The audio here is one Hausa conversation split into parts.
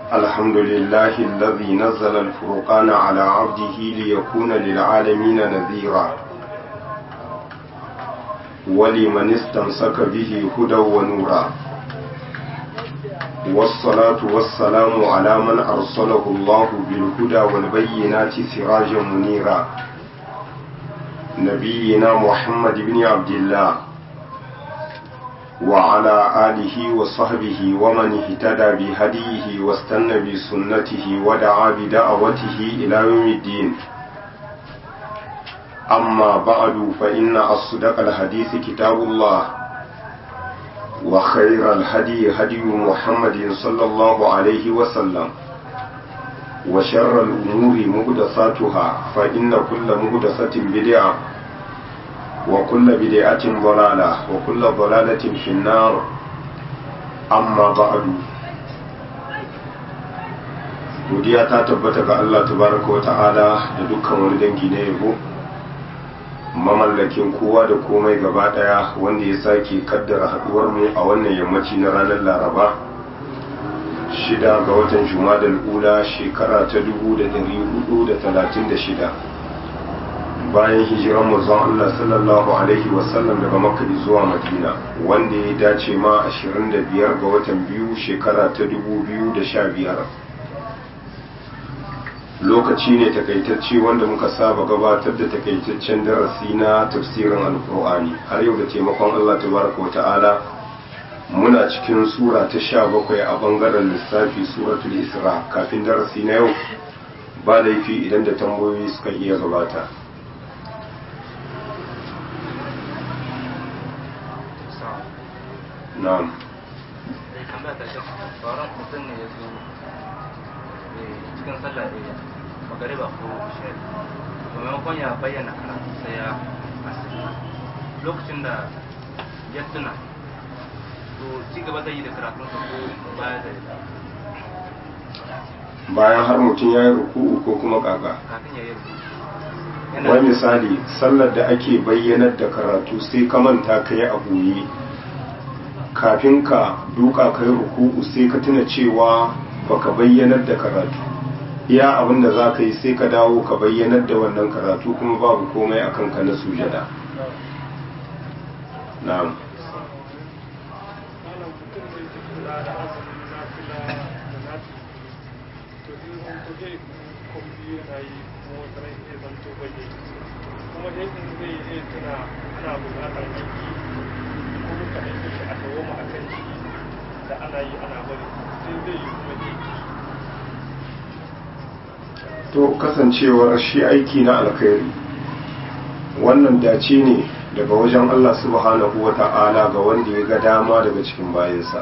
الحمد لله الذي نزل الفرقان على عبده ليكون للعالمين نذيرا ولمن استمسك به هدى ونورا والصلاة والسلام على من أرسله الله بالهدى والبينات سراجا منيرا نبينا محمد بن عبد الله وعلى آله وصحبه ومن اهتدى بهديه واستنى بسنته ودعا بدعوته إلى يوم الدين أما بعد فإن أصدق الحديث كتاب الله وخير الهدي هدي محمد صلى الله عليه وسلم وشر الأمور مهدساتها فإن كل مهدسة بدعة وكل بدعة ضلالة وكل ضلالة في النار أما بعد godiya ta tabbata ga Allah tabaraka wa ta'ala da dukkan wani dangi na yabo mamallakin kowa da komai gaba daya wanda ya sake kaddara haduwar mu a wannan yammaci na ranar laraba shida ga watan jumadal ula shekara ta 1436 bayan hijiran manzon Allah sallallahu alaihi wasallam daga makka zuwa madina wanda ya dace ma 25 ga watan biyu shekara ta 2015 lokaci ne takaitacce wanda muka saba gabatar da takaitaccen darasi na tafsirin alkur'ani har yau da taimakon Allah tabaraka wa ta'ala muna cikin sura ta sha bakwai a bangaren lissafi suratul isra kafin darasi na yau ba laifi idan da tambayoyi suka iya gabata na'am mutum ne ya zo cikin sallah ɗaya magariba ko isha'i to maimakon ya bayyana karatu sai ya asirta lokacin da ya tuna to ci gaba zai yi da karatunsa ko baya da bayan har mutum ya yi ruku'u ko kuma kaka kafin ya yi wani misali sallar da ake bayyanar da karatu sai ka manta ka yi a goye kafin ka duka ka yi ruku'u sai ka tuna cewa baka bayyanar da karatu iya abin da za ka yi sai ka dawo ka bayyanar da wannan karatu kuma babu komai a kanka na sujada na'am kuma dai in zai iya tuna ana buƙatar aiki ko muka aiki shi a dawoma a kan shi da ana yi ana bari sai zai yi kuma aiki to kasancewar shi aiki na alkhairi wannan dace ne daga wajen Allah subhanahu wa ta'ala ga wanda ya ga dama daga cikin bayansa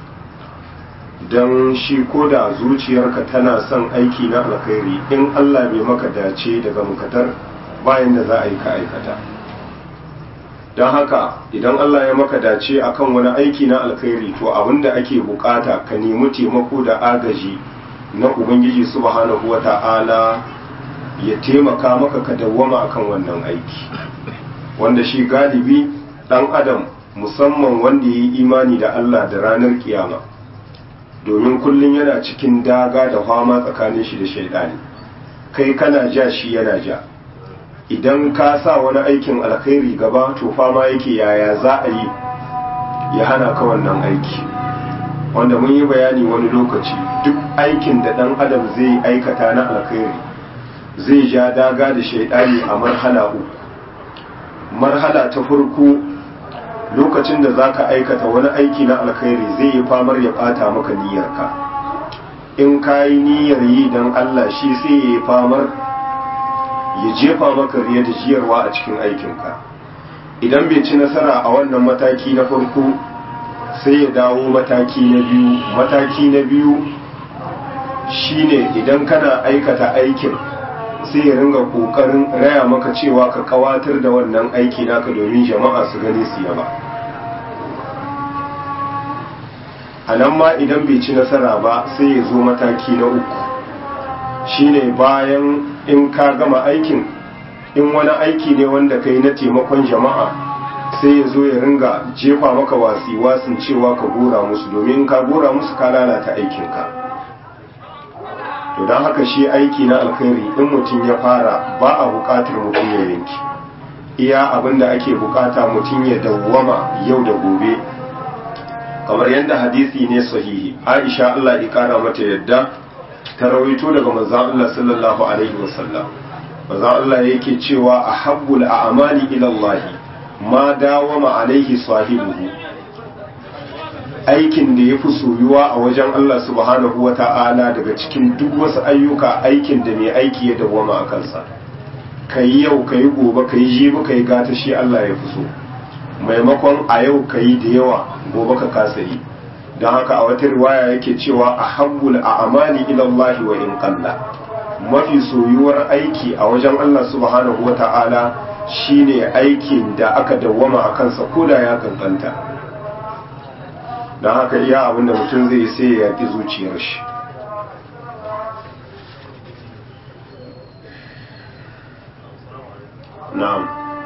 don shi ko da zuciyarka tana son aiki na alkhairi in Allah bai maka dace daga mukatar bayan da za a yi ka aikata don haka idan Allah ya maka dace akan wani aiki na alkhairi to abinda ake bukata ka nemi taimako da agaji na ubangiji subhanahu wa ta'ala ya taimaka maka ka dawwama akan wannan aiki wanda shi galibi dan adam musamman wanda ya yi imani da Allah da ranar kiyama domin kullum yana cikin daga da fama tsakanin shi da shaidani kai kana ja shi yana ja idan ka sa wani aikin alkhairi gaba to fama yake yaya za a yi ya hana ka wannan aiki wanda mun yi bayani wani lokaci duk aikin da ɗan adam zai aikata na alkhairi zai ja daga da shaidani a marhala uku marhala ta farko lokacin da za ka aikata wani aiki na alkhairi zai yi famar ya ɓata maka niyyarka in ka yi niyyar yi don allah shi sai ya yi famar ya jefa maka riya da jiyarwa a cikin aikinka idan bai ci nasara a wannan mataki na farko sai ya dawo mataki na biyu mataki na biyu shine idan kana aikata aikin sai ya ringa kokarin raya maka cewa ka kawatar da wannan aiki naka domin jama'a su gani su yaba a nan ma idan bai ci nasara ba sai ya zo mataki na uku shine bayan in ka gama aikin in wani aiki ne wanda kai na taimakon jama'a sai ya zo ya ringa jefa maka wasi wasin cewa ka gora musu domin ka gora musu ka lalata aikinka to don haka shi aiki na alkhairi in mutum ya fara ba a buƙatar mutum ya yanki iya abin da ake bukata mutum ya dawwama yau da gobe kamar yadda hadisi ne sahihi aisha Allah ya kara mata yadda ta rawaito daga manzon Allah sallallahu alaihi wasallam manzon Allah yake cewa ahabbul a'mali ila Allah ma dawama alaihi sahibuhu aikin da yafi soyuwa a wajen Allah subhanahu wata'ala daga cikin duk wasu ayyuka aikin da mai aiki ya dawwama a kansa kai yau kai gobe kai jibi kai gata shi Allah ya fi so maimakon a yau kai da yawa gobe ka kasa yi don haka a wata riwaya yake cewa a habbul a amali ilallahi wa in kalla mafi soyuwar aiki a wajen Allah subhanahu wa ta'ala shine aikin da aka dawwama a kansa ko da ya kankanta don haka iya abinda mutum zai sai ya yaƙi zuciyar shi na'am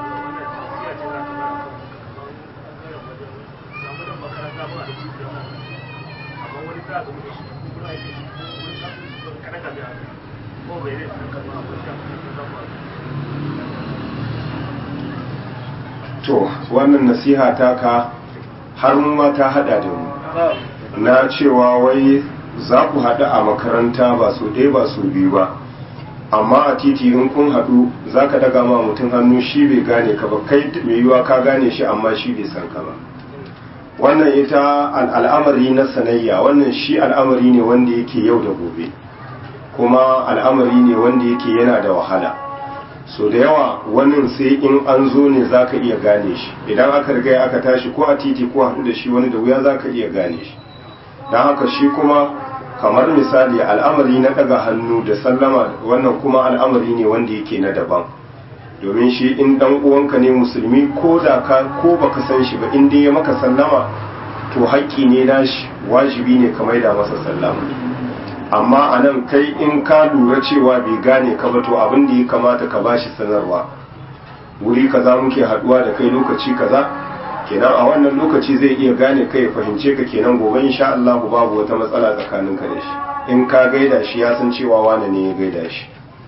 to wannan nasiha ta ka har ma ta hada da mu na cewa wai za ku haɗu a makaranta ba su ɗaya ba su biyu ba amma a titi in kun haɗu za ka daga ma mutum hannu shi bai gane ka ba kai mai yiwa ka gane shi amma shi bai san ka ba wannan ita al'amari na sanayya wannan shi al'amari ne wanda yake yau da gobe kuma al'amari ne wanda yake yana da wahala so da yawa wannan sai in an zo ne za ka iya gane shi idan aka riga aka tashi ko a titi ko haɗu da shi wani da wuya za ka iya gane shi don haka shi kuma kamar misali al'amari na ɗaga hannu da sallama wannan kuma al'amari ne wanda yake na daban domin shi in ɗan uwanka ne musulmi ko da ka ko baka san shi ba in dai ya maka sallama to haƙƙi ne nashi wajibi ne ka maida masa sallama amma a nan kai in ka lura cewa bai gane ka ba to abin da ya kamata ka bashi sanarwa wuri kaza muke haduwa da kai lokaci kaza kenan a wannan lokaci zai iya gane kai fahimce ka kenan gobe insha Allah babu wata matsala tsakanin ka da shi in ka gaida shi ya san cewa wane ne ya gaida shi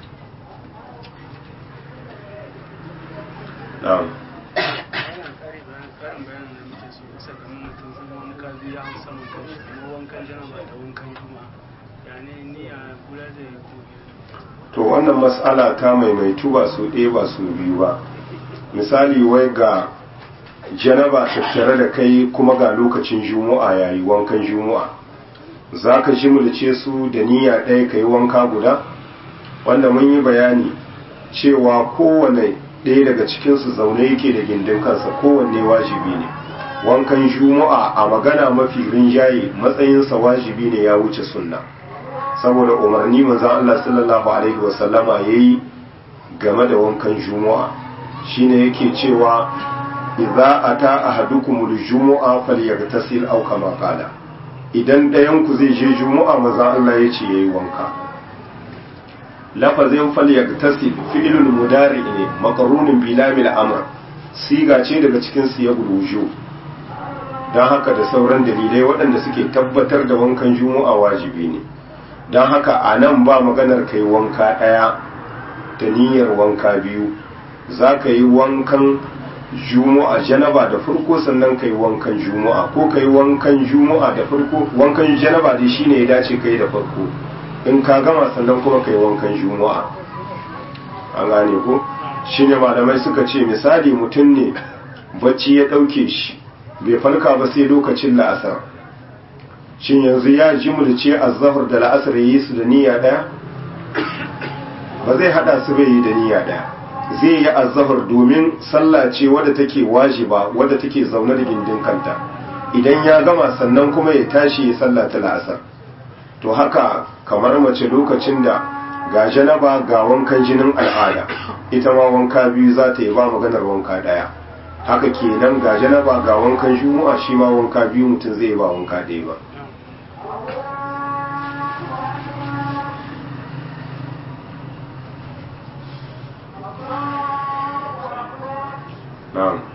na'am to wannan matsala ta maimaitu ba su ɗaya ba su biyu ba misali wai ga janaba tattare da kai kuma ga lokacin juma'a yayi wankan juma'a za ka jimulce su da niyya ɗaya ka yi wanka guda wanda mun yi bayani cewa kowane ɗaya daga cikinsu zaune yake da gindin kansa kowanne wajibi ne wankan juma'a a magana mafi rinjaye matsayinsa wajibi ne ya wuce sunna saboda umarni manzon Allah sallallahu alaihi wasallama yayi game da wankan juma'a shine yake cewa idza ata ahadukumul jumu'a falyaghtasil aw kama qala idan ɗayan ku zai je juma'a manzon Allah yace yayi wanka lafazin falyaghtasil fi'lul mudari ne maqrunun bi lamil amr siga ce daga cikin siyagul wujub dan haka da sauran dalilai waɗanda suke tabbatar da wankan juma'a wajibi ne don haka a nan ba maganar kai wanka ɗaya da niyyar wanka biyu za ka yi wankan juma'a janaba da farko sannan ka yi wankan juma'a ko ka yi wankan juma'a da farko wankan janaba dai shine ya dace ka yi da farko in ka gama sannan kuma ka yi wankan juma'a an gane ko shine malamai suka ce misali mutum ne bacci ya ɗauke shi bai farka ba sai lokacin la'asar shin yanzu ya jimulce azzahar da la'asar yi su da niyya daya ba zai hada su bai yi da niyya daya zai yi azzahar domin sallah ce wadda take wajiba wadda take zaune da gindin kanta idan ya gama sannan kuma ya tashi ya sallah ta la'asar to haka kamar mace lokacin da ga janaba ga wankan jinin al'ada ita ma wanka biyu za ta yi ba maganar wanka daya haka kenan ga janaba ga wankan juma'a shi ma wanka biyu mutum zai ba wanka ɗaya ba na'am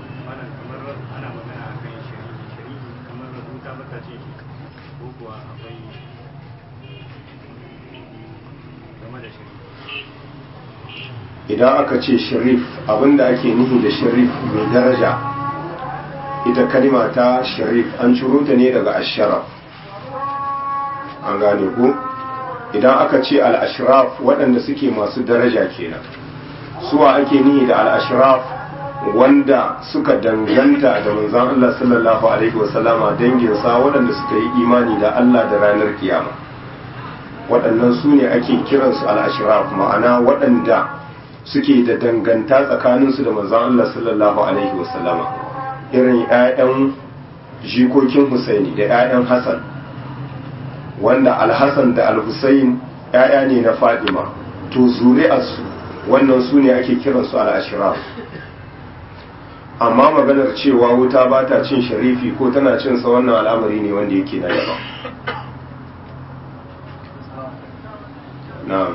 idan aka ce sharif abinda ake nihi da sharif mai daraja ita kalima ta sharif an ciro ta ne daga asharaf an gane ku idan aka ce al-ashraf waɗanda suke masu daraja kenan suwa ake nihi da al-ashraf wanda suka danganta da manzon Allah sallallahu alaihi wasallama danginsa waɗanda suka yi imani da Allah da ranar kiyama waɗannan su ne ake kiransu al-ashraf ma'ana waɗanda suke da danganta tsakaninsu da manzon Allah sallallahu alaihi wasallama irin 'ya'yan jikokin Husaini da 'ya'yan Hassan wanda Al-Hassan da Al-Husain 'ya'ya ne na Fadima to zuri'arsu wannan su ne ake kiransu al-ashraf amma maganar cewa wuta ba ta cin sharifi ko tana cin sa wannan al'amari ne wanda yake na daban na'am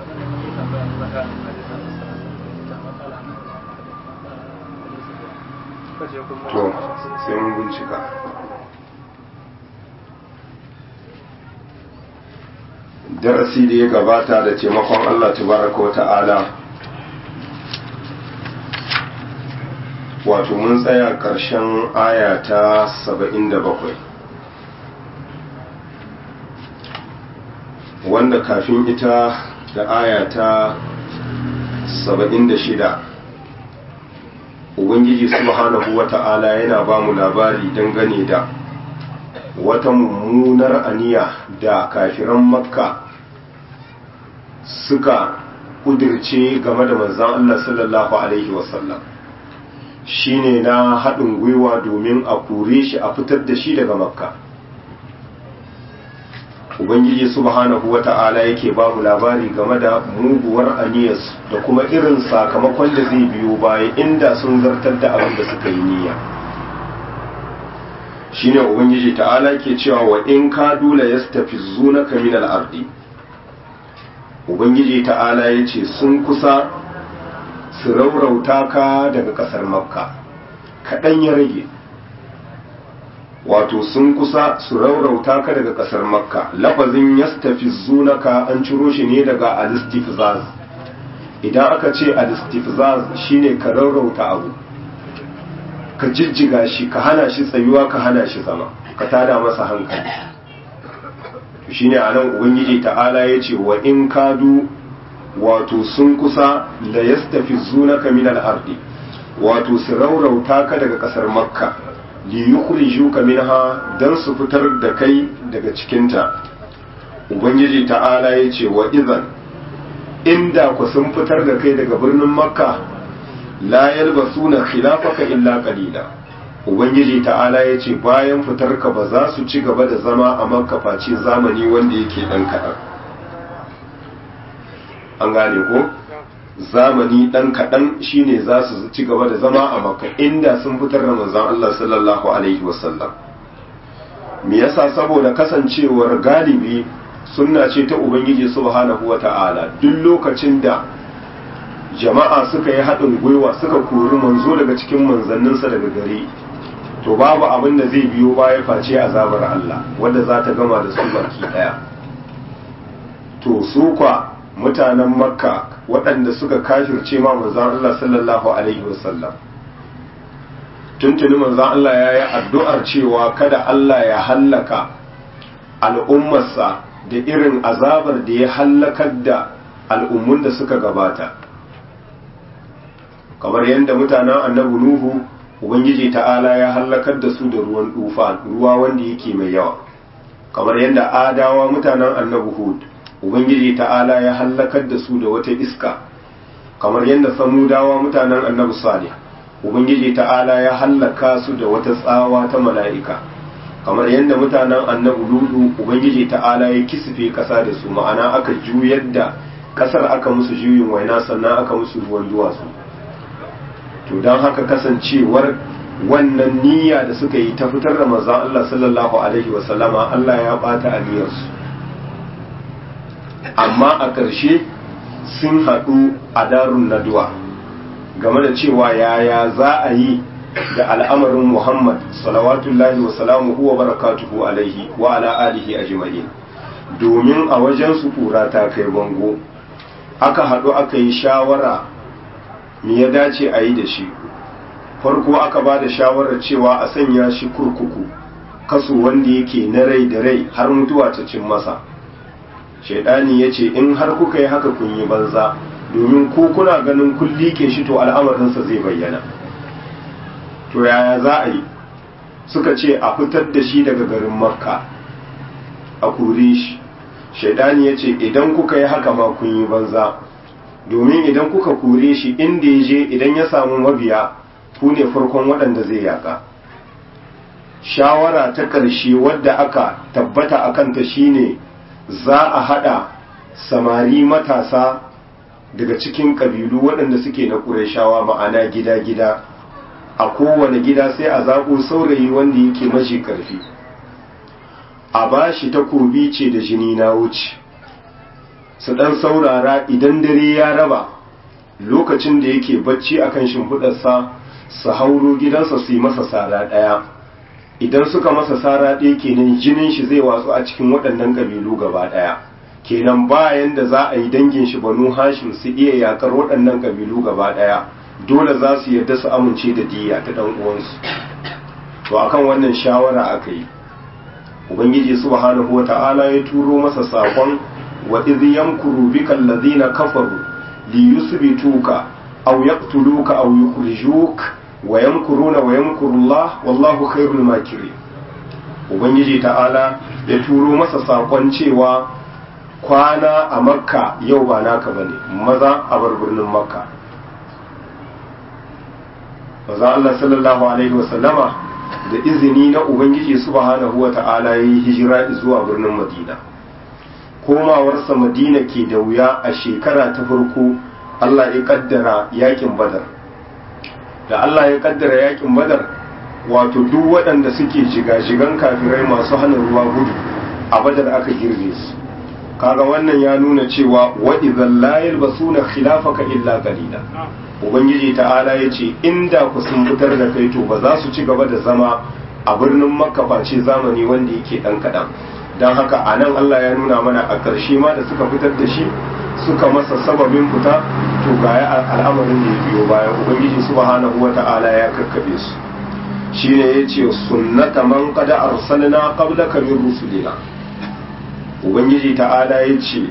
to sai mun bincika darasi da ya gabata da taimakon Allah tabaraka wa ta'ala wato mun tsaya ƙarshen aya ta 77 wanda kafin ita da aya ta 76 ubangiji subhanahu wata'ala yana ba mu labari dangane da wata mummunar aniya da kafiran makka suka kudirce game da manzan Allah sallallahu alaihi wasallam shine na haɗin gwiwa domin a kore shi a fitar da shi daga makka ubangiji subhanahu wata'ala yake ba mu labari game da muguwar aniyarsu da kuma irin sakamakon da zai biyo baya inda sun zartar da abin da suka yi niyya shine ubangiji ta'ala ke cewa wa in ka dula yastafizunaka min al-ardi ubangiji ta'ala yace sun kusa su raurauta ka daga kasar makka kaɗan ya rage wato sun kusa su raurauta ka daga kasar makka lafazin yastafizunaka an ciro shi ne daga alistifzaz idan aka ce alistifzaz shine ka raurauta abu ka jijjiga shi ka hana shi tsayuwa ka hana shi zama ka tada masa hankali shine anan ubangiji ta'ala yace wa in kadu wato sun kusa la yastafizunaka min al-ardi wato su raurauta ka daga kasar makka li yukhrijuka minha dan su fitar da kai daga cikinta ubangiji ta'ala yace wa idan inda ku sun fitar da kai daga birnin makka la yalbasuna khilafaka illa qalila ubangiji ta'ala yace bayan fitar ka ba za su ci gaba da zama a makka face zamani wanda yake dan kadan an gane ko zamani dan kadan shine za su ci gaba da zama a makka inda sun fitar da manzon Allah sallallahu alaihi wasallam me yasa saboda kasancewar galibi sunna ce ta ubangiji subhanahu wata'ala duk lokacin da jama'a suka yi haɗin gwiwa suka kori manzo daga cikin manzanninsa daga gari to babu abin da zai biyo baya face azabar Allah wanda za ta gama da su baki ɗaya to su kwa mutanen makka waɗanda suka kafirce ma manzan Allah sallallahu alaihi wasallam tuntuni manzan Allah ya yi addu'ar cewa kada Allah ya hallaka al'ummarsa da irin azabar da ya hallakar da al'ummun da suka gabata kamar yadda mutanen annabi nuhu ubangiji ta'ala ya hallakar da su da ruwan dufa ruwa wanda yake mai yawa kamar yadda adawa mutanen annabi hud ubangiji ta'ala ya hallakar da su da wata iska kamar yadda samudawa mutanen annabi salih ubangiji ta'ala ya hallaka su da wata tsawa ta mala'ika kamar yadda mutanen annabi ludu ubangiji ta'ala ya kisfe kasa da su ma'ana aka juyar da kasar aka musu juyin waina sannan aka musu ruwan duwatsu to don haka kasancewar wannan niyya da suka yi ta fitar da manzon Allah sallallahu alaihi wasallama Allah ya bata aniyarsu amma a ƙarshe sun haɗu a darun naduwa game da cewa yaya za a yi da al'amarin Muhammad salawatullahi wa salamuhu wa barakatuhu alaihi wa ala alihi ajma'in domin a wajen su kura ta kai bango aka haɗu aka yi shawara me ya dace a yi da shi farko aka ba da shawarar cewa a sanya shi kurkuku kaso wanda yake na rai da rai har mutuwa ta cin masa shaidani ya ce in har kuka yi haka kun yi banza domin ko kuna ganin kun liƙe shi to al'amarinsa zai bayyana to yaya za a yi suka ce a fitar da shi daga garin makka a kore shi shaidani ya ce idan kuka yi haka ma kun yi banza domin idan kuka kore shi inda ya je idan ya samu mabiya ku ne farkon waɗanda zai yaka shawara ta ƙarshe wadda aka tabbata a kanta shine za a haɗa samari matasa daga cikin ƙabilu waɗanda suke na ƙurashawa ma'ana gida-gida a kowane gida sai a zaɓo saurayi wanda yake mashi ƙarfi a ba shi takobi ce da jini na wuce su ɗan saurara idan dare ya raba lokacin da yake bacci akan shimfiɗarsa su hauro gidansa su yi masa sara ɗaya idan suka masa sara ɗaya kenan jinin shi zai watsu a cikin waɗannan ƙabilu gaba ɗaya kenan bayan da za a yi dangin shi banu hashim su iya yakar waɗannan ƙabilu gaba ɗaya dole za su yarda su amince da diya ta ɗan uwansu to akan wannan shawara aka yi ubangiji subhanahu wata'ala ya turo masa sakon wa idh yamkuru bika alladhina kafaru li yusbituka aw yaqtuluka aw yukhrijuk wa yamkuruna wa yamkuru Allah wallahu khairul makirin ubangiji ta'ala ya turo masa sakon cewa kwana a makka yau ba naka bane maza a bar birnin makka maza Allah sallallahu alaihi wasallama da izini na ubangiji subhanahu wa ta'ala ya yi hijira zuwa birnin madina komawarsa madina ke da wuya a shekara ta farko Allah ya kaddara yakin badar da Allah ya kaddara yakin badar wato duk waɗanda suke jigajigan kafirai masu hana ruwa gudu a badar aka girbe su kaga wannan ya nuna cewa wa idan la yalbasuna khilafaka illa qalila ubangiji ta'ala ya ce inda ku sun fitar da kai to ba za su ci gaba da zama a birnin makka face zamani wanda yake dan kaɗan don haka a nan allah ya nuna mana a ƙarshe ma da suka fitar da shi suka masa sababin fita to ga al'amarin da ya biyo bayan ubangiji subhanahu wa ta'ala ya kakkabe su shine ya ce sunnata man qad arsalna qablaka min rusulina ubangiji ta'ala ya ce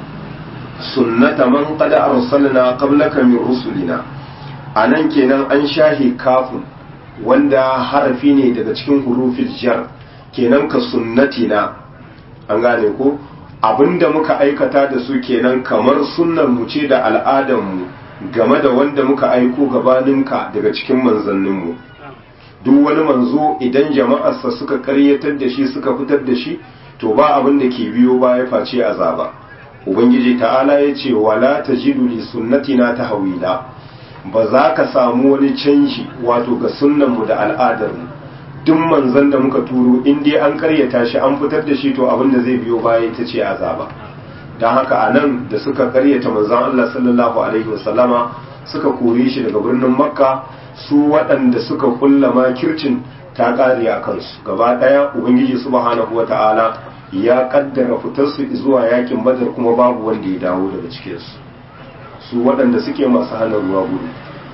sunnata man qad arsalna qablaka min rusulina anan kenan an shahi kafun wanda harafi ne daga cikin hurufil jar kenan ka sunnatina an gane ko abinda muka aikata da su kenan kamar sunnar mu ce da al'adar mu game da wanda muka aiko gabaninka daga cikin manzannin mu duk wani manzo idan jama'arsa suka karyatar da shi suka fitar da shi to ba abin da ke biyo baya face azaba ubangiji ta'ala ya ce wala tajidu li sunnatina tahwila ba za ka samu wani canji wato ga sunnanmu da al'adarmu duk manzon da muka turo in dai an karyata shi an fitar da shi to abin da zai biyo baya ita ce azaba don haka a nan da suka karyata manzon Allah sallallahu alaihi wasallama suka kore shi daga birnin makka su waɗanda suka kulla makircin ta ƙare a kansu gaba ɗaya ubangiji subhanahu wata'ala ya kaddara fitarsu zuwa yakin badar kuma babu wanda ya dawo daga cikinsu su waɗanda suke masu hana ruwa gudu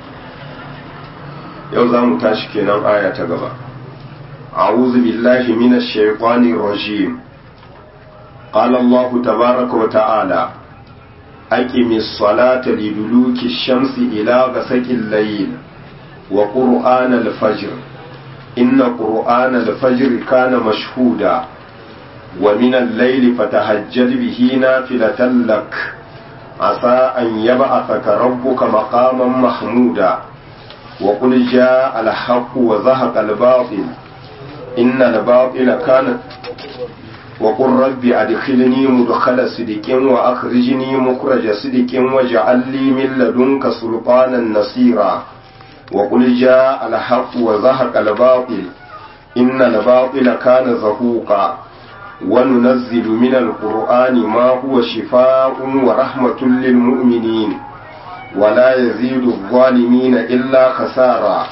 yau za mu tashi kenan aya ta gaba a'udhu billahi minash shaitanir rajim qala allah tabaaraka wa ta'ala aqimis salata liduluki shamsi ila ghasaqil layl wa qur'ana al-fajr inna qur'ana al-fajr kana mashhuda ومن الليل فتهجد به نافلة لك عسى أن يبعثك ربك مقاما محمودا وقل جاء الحق وزهق الباطل إن الباطل كان وقل رب أدخلني مدخل صدق وأخرجني مخرج صدق واجعل لي من لدنك سلطانا نصيرا وقل جاء الحق وزهق الباطل إن الباطل كان زهوقا وننزل من القرآن ما هو شفاء ورحمة للمؤمنين ولا يزيد الظالمين إلا خسارا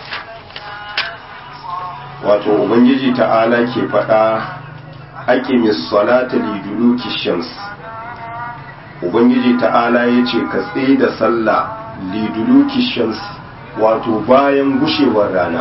wato ubangiji ta'ala ke faɗa aqimis salata liduluki shams ubangiji ta'ala ya ce ka tsaye da sallah liduluki shams wato bayan gushewar rana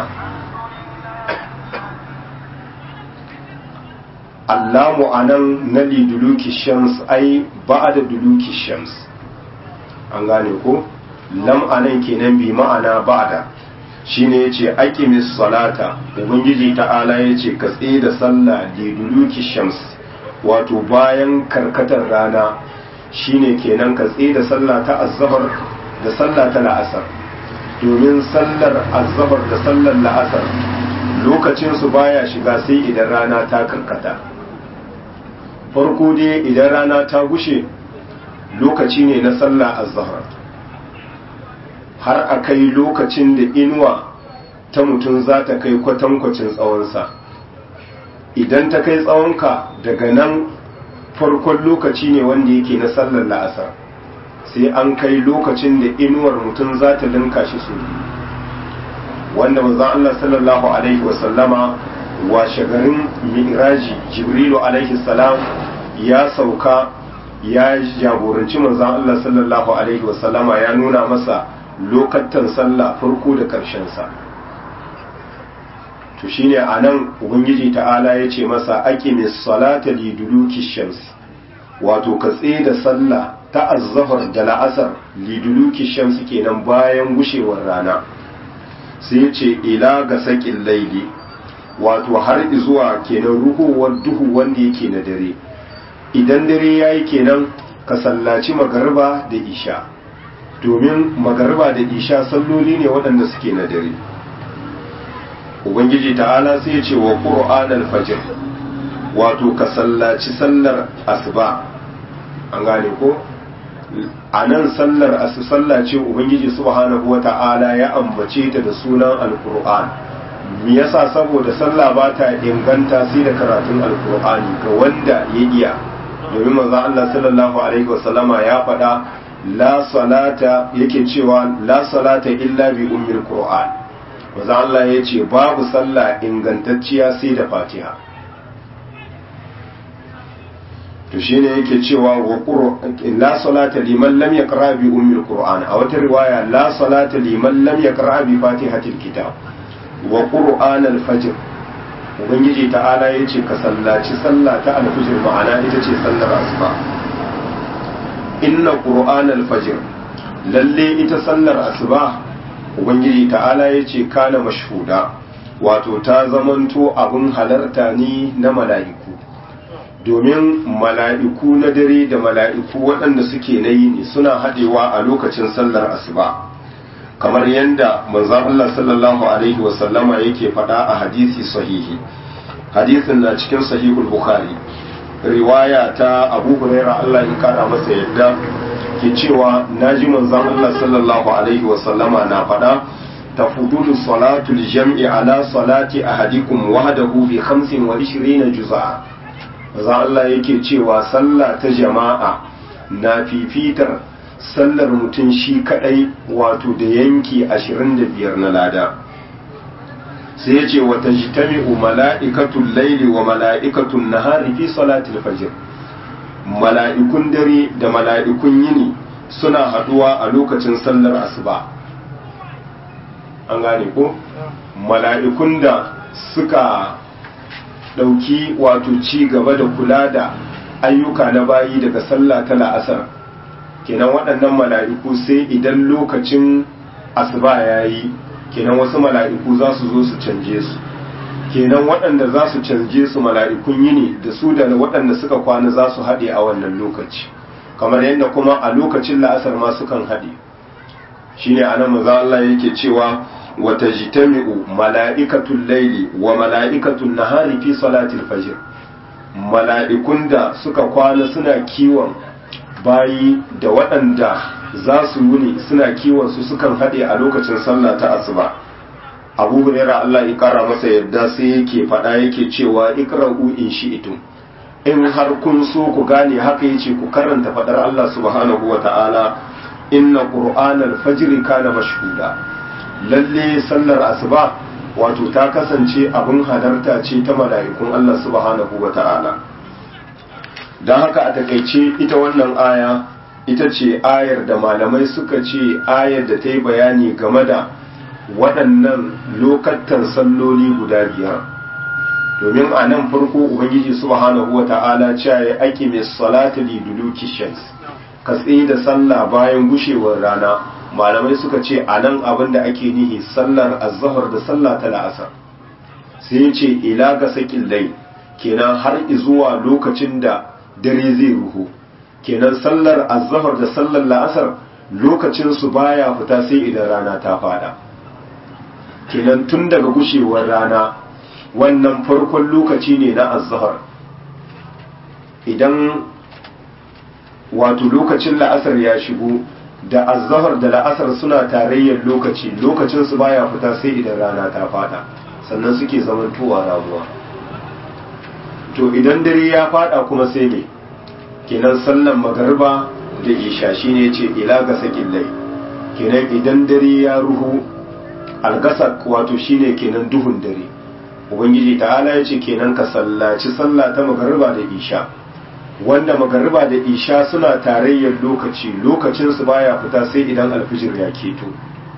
allamu anan na liduluki shams ai ba'da duluki shams an gane ko lam anan kenan bi ma'ana ba'da shine yace aqimis salata ubangiji ta'ala yace ka tsaye da sallah liduluki shams wato bayan karkatar rana shine kenan ka tsaye da sallah ta azzabar da sallah ta la'asar domin sallar azzabar da sallar la'asar lokacin su baya shiga sai idan rana ta karkata farko dai idan rana ta gushe lokaci ne na sallah azzahar har a kai lokacin da inuwa ta mutum za ta kai kwatankwacin tsawonsa idan ta kai tsawonka daga nan farkon lokaci ne wanda yake na sallar la'asar sai an kai lokacin da inuwar mutum za ta linka shi su wanda manzon Allah sallallahu alaihi wasallama washe garin mi'raji jibrilu alaihi salam ya sauka ya jagoranci manzon Allah sallallahu alaihi wasallama ya nuna masa lokatan sallah farko da karshen sa to shine anan ubangiji ta'ala ya ce masa aqimis salata liduluki shams wato ka da sallah ta azzafar da la'asar liduluki shams kenan bayan gushewar rana sai ya ce ila ga sakin laili wato har zuwa kenan ruhowar duhu wanda yake na dare idan dare yayi kenan ka sallaci magariba da isha domin magariba da isha salloli ne waɗanda suke na dare ubangiji ta'ala sai ya ce wa qur'an al-fajr wato ka sallaci sallar asuba an gane ko a nan sallar asu sallace ubangiji subhanahu wata'ala ya ambace ta da sunan alqur'an me yasa saboda sallah ba ta inganta sai da karatun alqur'ani ga wanda ya iya domin manzon Allah sallallahu alaihi wasallama ya faɗa la salata yake cewa la salata illa bi ummil qur'an manzon Allah ya ce babu sallah ingantacciya sai da fatiha to shine yake cewa wa la salata liman lam yaqra bi ummil qur'an a wata riwaya la salata liman lam yaqra bi fatihatil kitab wa qur'an al-fajr ubangiji ta'ala yace ka sallaci sallah ta al-fajr ma'ana ita ce sallar asuba inna qur'an al-fajr lalle ita sallar asuba ubangiji ta'ala yace kana mashhuda wato ta zamanto abun halarta ni na mala'iku domin mala'iku na dare da mala'iku waɗanda suke na yini suna haɗewa a lokacin sallar asuba kamar yadda manzan Allah sallallahu Alaihi wasallama yake faɗa a hadisi sahihi hadisin na cikin sahihul bukhari riwaya ta abu huraira Allah ya kara masa yadda ke cewa na ji manzan Allah sallallahu Alaihi wasallama na faɗa tafudulu salatul jam'i ala salati ahadikum wahdahu bi 25 juz'a maza Allah yake cewa sallah ta jama'a na fifitar sallar mutum shi kadai wato da yanki 25 na lada sai ya ce wata jitami'u mala'ikatun laili wa mala'ikatun nahari fi salatul fajr mala'ikun dare da mala'ikun yini suna haduwa a lokacin sallar asuba an gane ko mala'ikun da suka ɗauki wato ci gaba da kula da ayyuka na bayi daga sallah ta la'asar kenan waɗannan mala'iku sai idan lokacin asuba ya yi kenan wasu mala'iku za su zo su canje su kenan waɗanda za su canje su mala'ikun yini da su da waɗanda suka kwana za su haɗe a wannan lokaci kamar yadda kuma a lokacin la'asar ma sukan haɗe shine anan maza Allah yake cewa وتجتمع ملائكة الليل وملائكة النهار في صلاة الفجر mala'ikun da suka kwana suna kiwon bayi da waɗanda za su wuni suna kiwon su sukan haɗe a lokacin sallah ta asuba abu huraira Allah ya ƙara masa yadda sai yake faɗa yake cewa ikra'u in shi'tum in har kun so ku gane haka yace ku karanta faɗar Allah subhanahu wa ta'ala inna qur'anal fajri kana mashhuda lalle sallar asuba wato ta kasance abin hadarta ce ta mala'ikun Allah subhanahu wa ta'ala don haka a takaice ita wannan aya ita ce ayar da malamai suka ce ayar da ta yi bayani game da waɗannan lokatan salloli guda biyar domin a nan farko ubangiji subhanahu wa ta'ala cewa ya ake mai salatu li duluki shams ka tsaye da sallah bayan gushewar rana malamai suka ce a nan abin da ake nihi sallar azhar da sallah ta la'asar sai ya ce ila ga sakin lai kenan har zuwa lokacin da dare zai ruhu kenan sallar azhar da sallar la'asar lokacin su baya fita sai idan rana ta fada kenan tun daga gushewar rana wannan farkon lokaci ne na azhar idan wato lokacin la'asar ya shigo da azhar da la'asar suna tarayyar lokaci lokacin su baya fita sai idan rana ta fada sannan suke zamantowa ramuwa to idan dare ya fada kuma sai ne kenan sallan magarba da isha shine ce ila ga sakin lai kenan idan dare ya ruhu algasak wato shine kenan duhun dare ubangiji ta'ala ya ce kenan ka sallaci sallah ta magarba da isha wanda magarba da isha suna tarayyar lokaci lokacinsu baya fita sai idan alfijir ya keto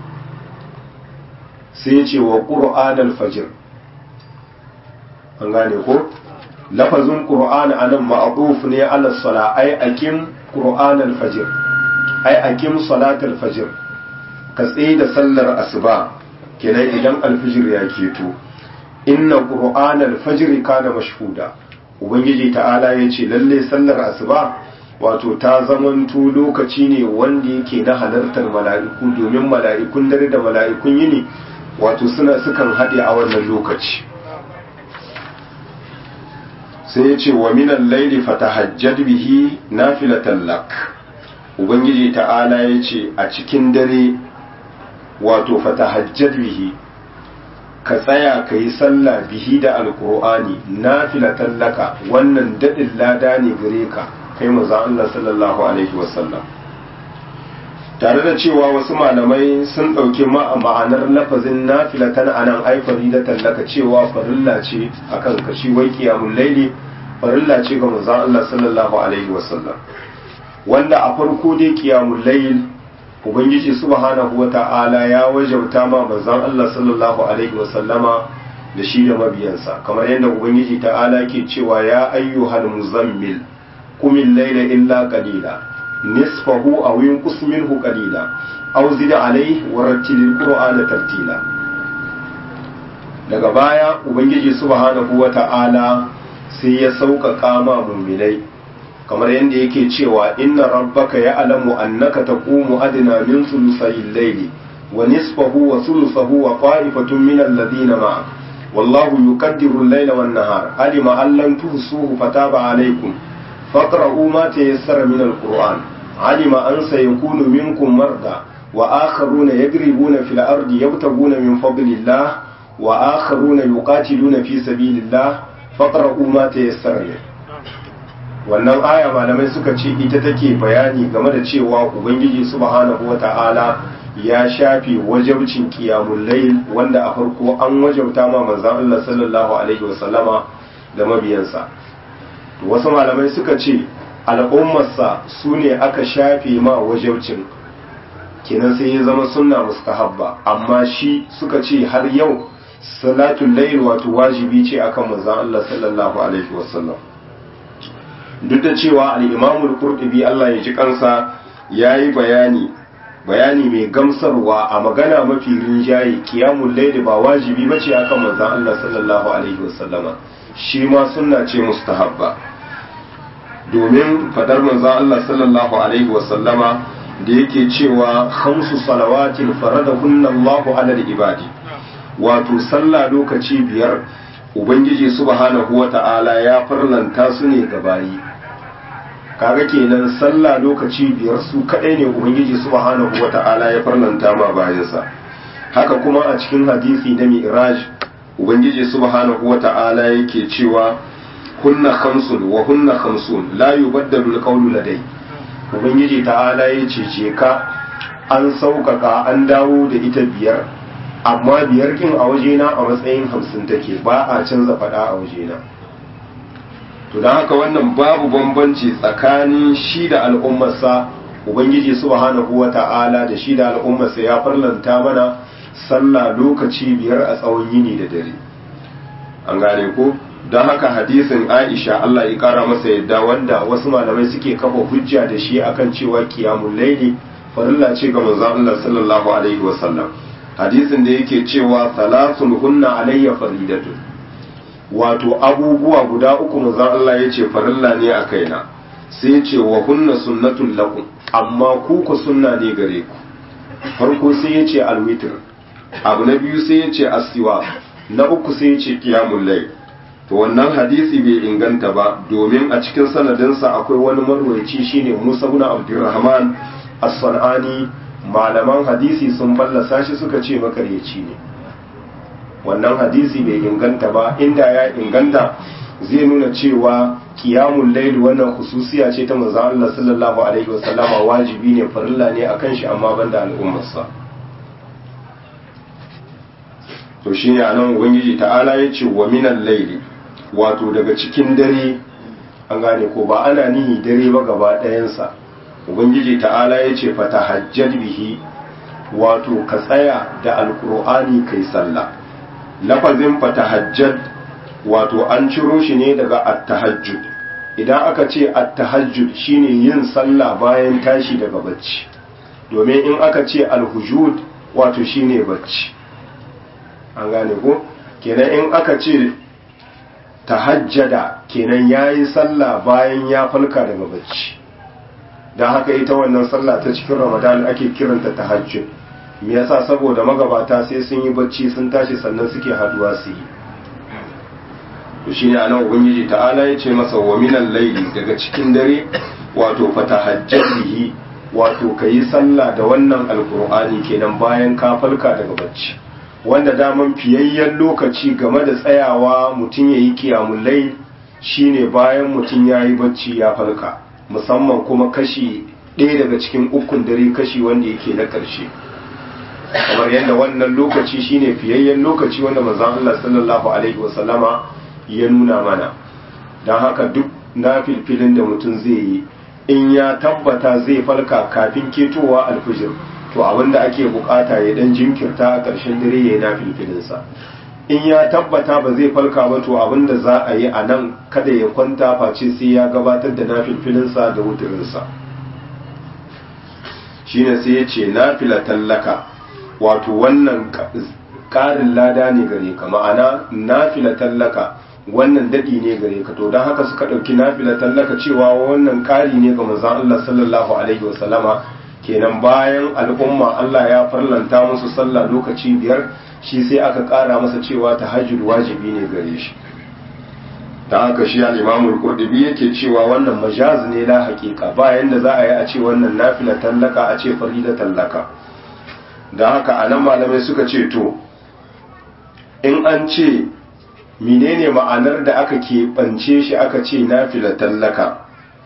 sai ya ce wa ƙur'an alfajir an gane ko lafazin ƙur'an a nan ma'aduf ne ala sala ai akim ƙur'an alfajir ai akim salat alfajir ka tsaye da sallar asuba kenan idan alfijir ya keto inna ƙur'an alfajir kana mashhuda ubangiji ta'ala ya ce lalle sallar asuba wato ta zamanto lokaci ne wanda yake na halartar mala'iku domin mala'ikun dare da mala'ikun yini wato suna sukan haɗe a wannan lokaci sai ya ce wa minan laili fatahajjad bihi nafilatan lak ubangiji ta'ala ya ce a cikin dare wato fatahajjad bihi ka tsaya ka yi sallah bihi da alkur'ani nafilatan laka wannan daɗin lada ne gare ka kai maza Allah sallallahu alaihi wasallam tare da cewa wasu malamai sun ɗauki ma'anar lafazin nafilatan a nan aifari da tallaka cewa farilla ce akan kashi wai kiyamun laili farilla ce ga manzon Allah sallallahu alaihi wasallam wanda a farko dai kiyamun lail ubangiji subhanahu wata'ala ya wajauta ma manzon Allah sallallahu alaihi wasallama da shi da mabiyansa kamar yadda ubangiji ta'ala ke cewa ya ayyuhal muzammil qumil layla illa qalila nisfahu aw yunqus minhu qalila aw zid alayhi wa rattilil qur'ana tartila daga baya ubangiji subhanahu wata'ala sai ya sauƙaƙa ma mu'minai kamar yadda yake cewa inna rabbaka ya'lamu annaka taqumu adna min thuluthay layli wa nisfahu wa thuluthahu wa qa'ifatun min alladhina ma'ak wallahu yuqaddiru al-layla wan-nahar alima an lam tuhsuhu fataba alaykum faqra'u ma tayassara min al-qur'an alima an sayakunu minkum marda wa akharuna yadribuna fil ardi yabtaguna min fadlillah wa akharuna yuqatiluna fi sabilillah faqra'u ma tayassara min wannan aya malamai suka ce ita take bayani game da cewa ubangiji subhanahu wata'ala ya shafe wajabcin qiyamul layl wanda a farko an wajabta ma manzon Allah sallallahu alaihi wasallama da mabiyansa wasu malamai suka ce al'ummarsa su ne aka shafe ma wajabcin kenan sai ya zama sunna mustahabba amma shi suka ce har yau salatul layl wato wajibi ce akan manzon Allah sallallahu alaihi wasallam duk da cewa al'imamul kurɗubi Allah ya ji kansa ya yi bayani bayani mai gamsarwa a magana mafi rinjaye kiyamun laili ba wajibi ba ce akan manzan Allah sallallahu Alaihi wasallama shi ma suna ce mustahabba domin fadar manzan Allah sallallahu Alaihi wasallama da yake cewa hamsu salawatin farada Allahu alal ibadi wato sallah lokaci biyar ubangiji subhanahu wata'ala ya farlanta su ne ga bayi kaga kenan sallah lokaci biyar su kadai ne ubangiji subhanahu wata'ala ya farlanta ma bayansa haka kuma a cikin hadisi na mi'raj ubangiji subhanahu wata'ala yake cewa hunna khamsun wa hunna khamsun la yubaddalu alqawlu ladai ubangiji ta'ala ya ce ka an sauƙaƙa an dawo da ita biyar amma biyar kin a wajena a matsayin hamsin take ba a canza faɗa a wajena to don haka wannan babu bambanci tsakanin shi da al'ummarsa ubangiji subhanahu wata'ala da shi da al'ummarsa ya farlanta mana sallah lokaci biyar a tsawon yini da dare an gane ko don haka hadisin aisha Allah ya kara masa yadda wanda wasu malamai suke kafa hujja da shi akan cewa qiyamul layli farilla ce ga manzon Allah sallallahu alaihi wasallam hadisin da yake cewa salasun hunna alayya faridatun wato abubuwa guda uku manzon Allah ya ce farilla ne a kaina sai ya ce wa hunna sunnatul lakum amma ku ku sunna ne gare ku farko sai ya ce alwitr abu na biyu sai ya ce asiwa na uku sai ya ce qiyamul layl to wannan hadisi bai inganta ba domin a cikin sanadinsa akwai wani marwayaci shine Musa ibn Abdurrahman as-Sanani malaman hadisi sun fallasa shi suka ce makaryaci ne wannan hadisi bai inganta ba inda ya inganta zai nuna cewa qiyamul layl wannan khususiya ce ta manzon Allah sallallahu alaihi wasallama wajibi ne farilla ne akan shi amma banda al'ummarsa to shine anan ubangiji ta'ala ya ce wa minal layli wato daga cikin dare an gane ko ba ana nihi dare ba gaba ɗayansa ubangiji ta'ala ya ce fatahajjad bihi wato ka tsaya da alkur'ani kai sallah lafazin fatahajjad wato an ciro shi ne daga attahajjud idan aka ce attahajjud shine yin sallah bayan tashi daga bacci domin in aka ce alhujud wato shine bacci an gane ko kenan in aka ce tahajjada kenan yayi sallah bayan ya falka daga bacci don haka ita wannan sallah ta cikin ramadan ake kiranta tahajjud me yasa saboda magabata sai sun yi bacci sun tashi sannan suke haduwa su yi to shine anan ubangiji ta'ala ya ce masa wa minal layli daga cikin dare wato fatahajjadihi wato kayi sallah da wannan alqur'ani kenan bayan ka falka daga bacci wanda daman fiyayyen lokaci game da tsayawa mutum yayi qiyamul layl shine bayan mutum yayi bacci ya falka musamman kuma kashi ɗaya daga cikin ukun dare kashi wanda yake na ƙarshe kamar yadda wannan lokaci shine fiyayyen lokaci wanda manzon Allah sallallahu alaihi wasallama ya nuna mana don haka duk na filfilin da mutum zai yi in ya tabbata zai falka kafin ketowa alfijir to abinda ake bukata ya dan jinkirta a ƙarshen dare ya yi na filfilinsa in ya tabbata ba zai falka ba to abinda za a yi a nan kada ya kwanta face sai ya gabatar da nafilfilinsa da wuturinsa shine sai ya ce nafila tallaka wato wannan ƙarin lada ne gare ka ma'ana nafila tallaka wannan daɗi ne gare ka to don haka suka ɗauki nafila tallaka cewa wannan ƙari ne ga manzon Allah sallallahu alaihi wasallama kenan bayan al'umma Allah ya farlanta musu sallah lokaci biyar shi sai aka ƙara masa cewa tahajjud wajibi ne gare shi ta haka shi al-imamul qurtubi yake cewa wannan majaz ne la haqiqa bayan da za a yi a ce wannan nafila tallaka a ce farida tallaka da haka anan malamai suka ce to in an ce menene ma'anar da aka keɓance shi aka ce nafila tallaka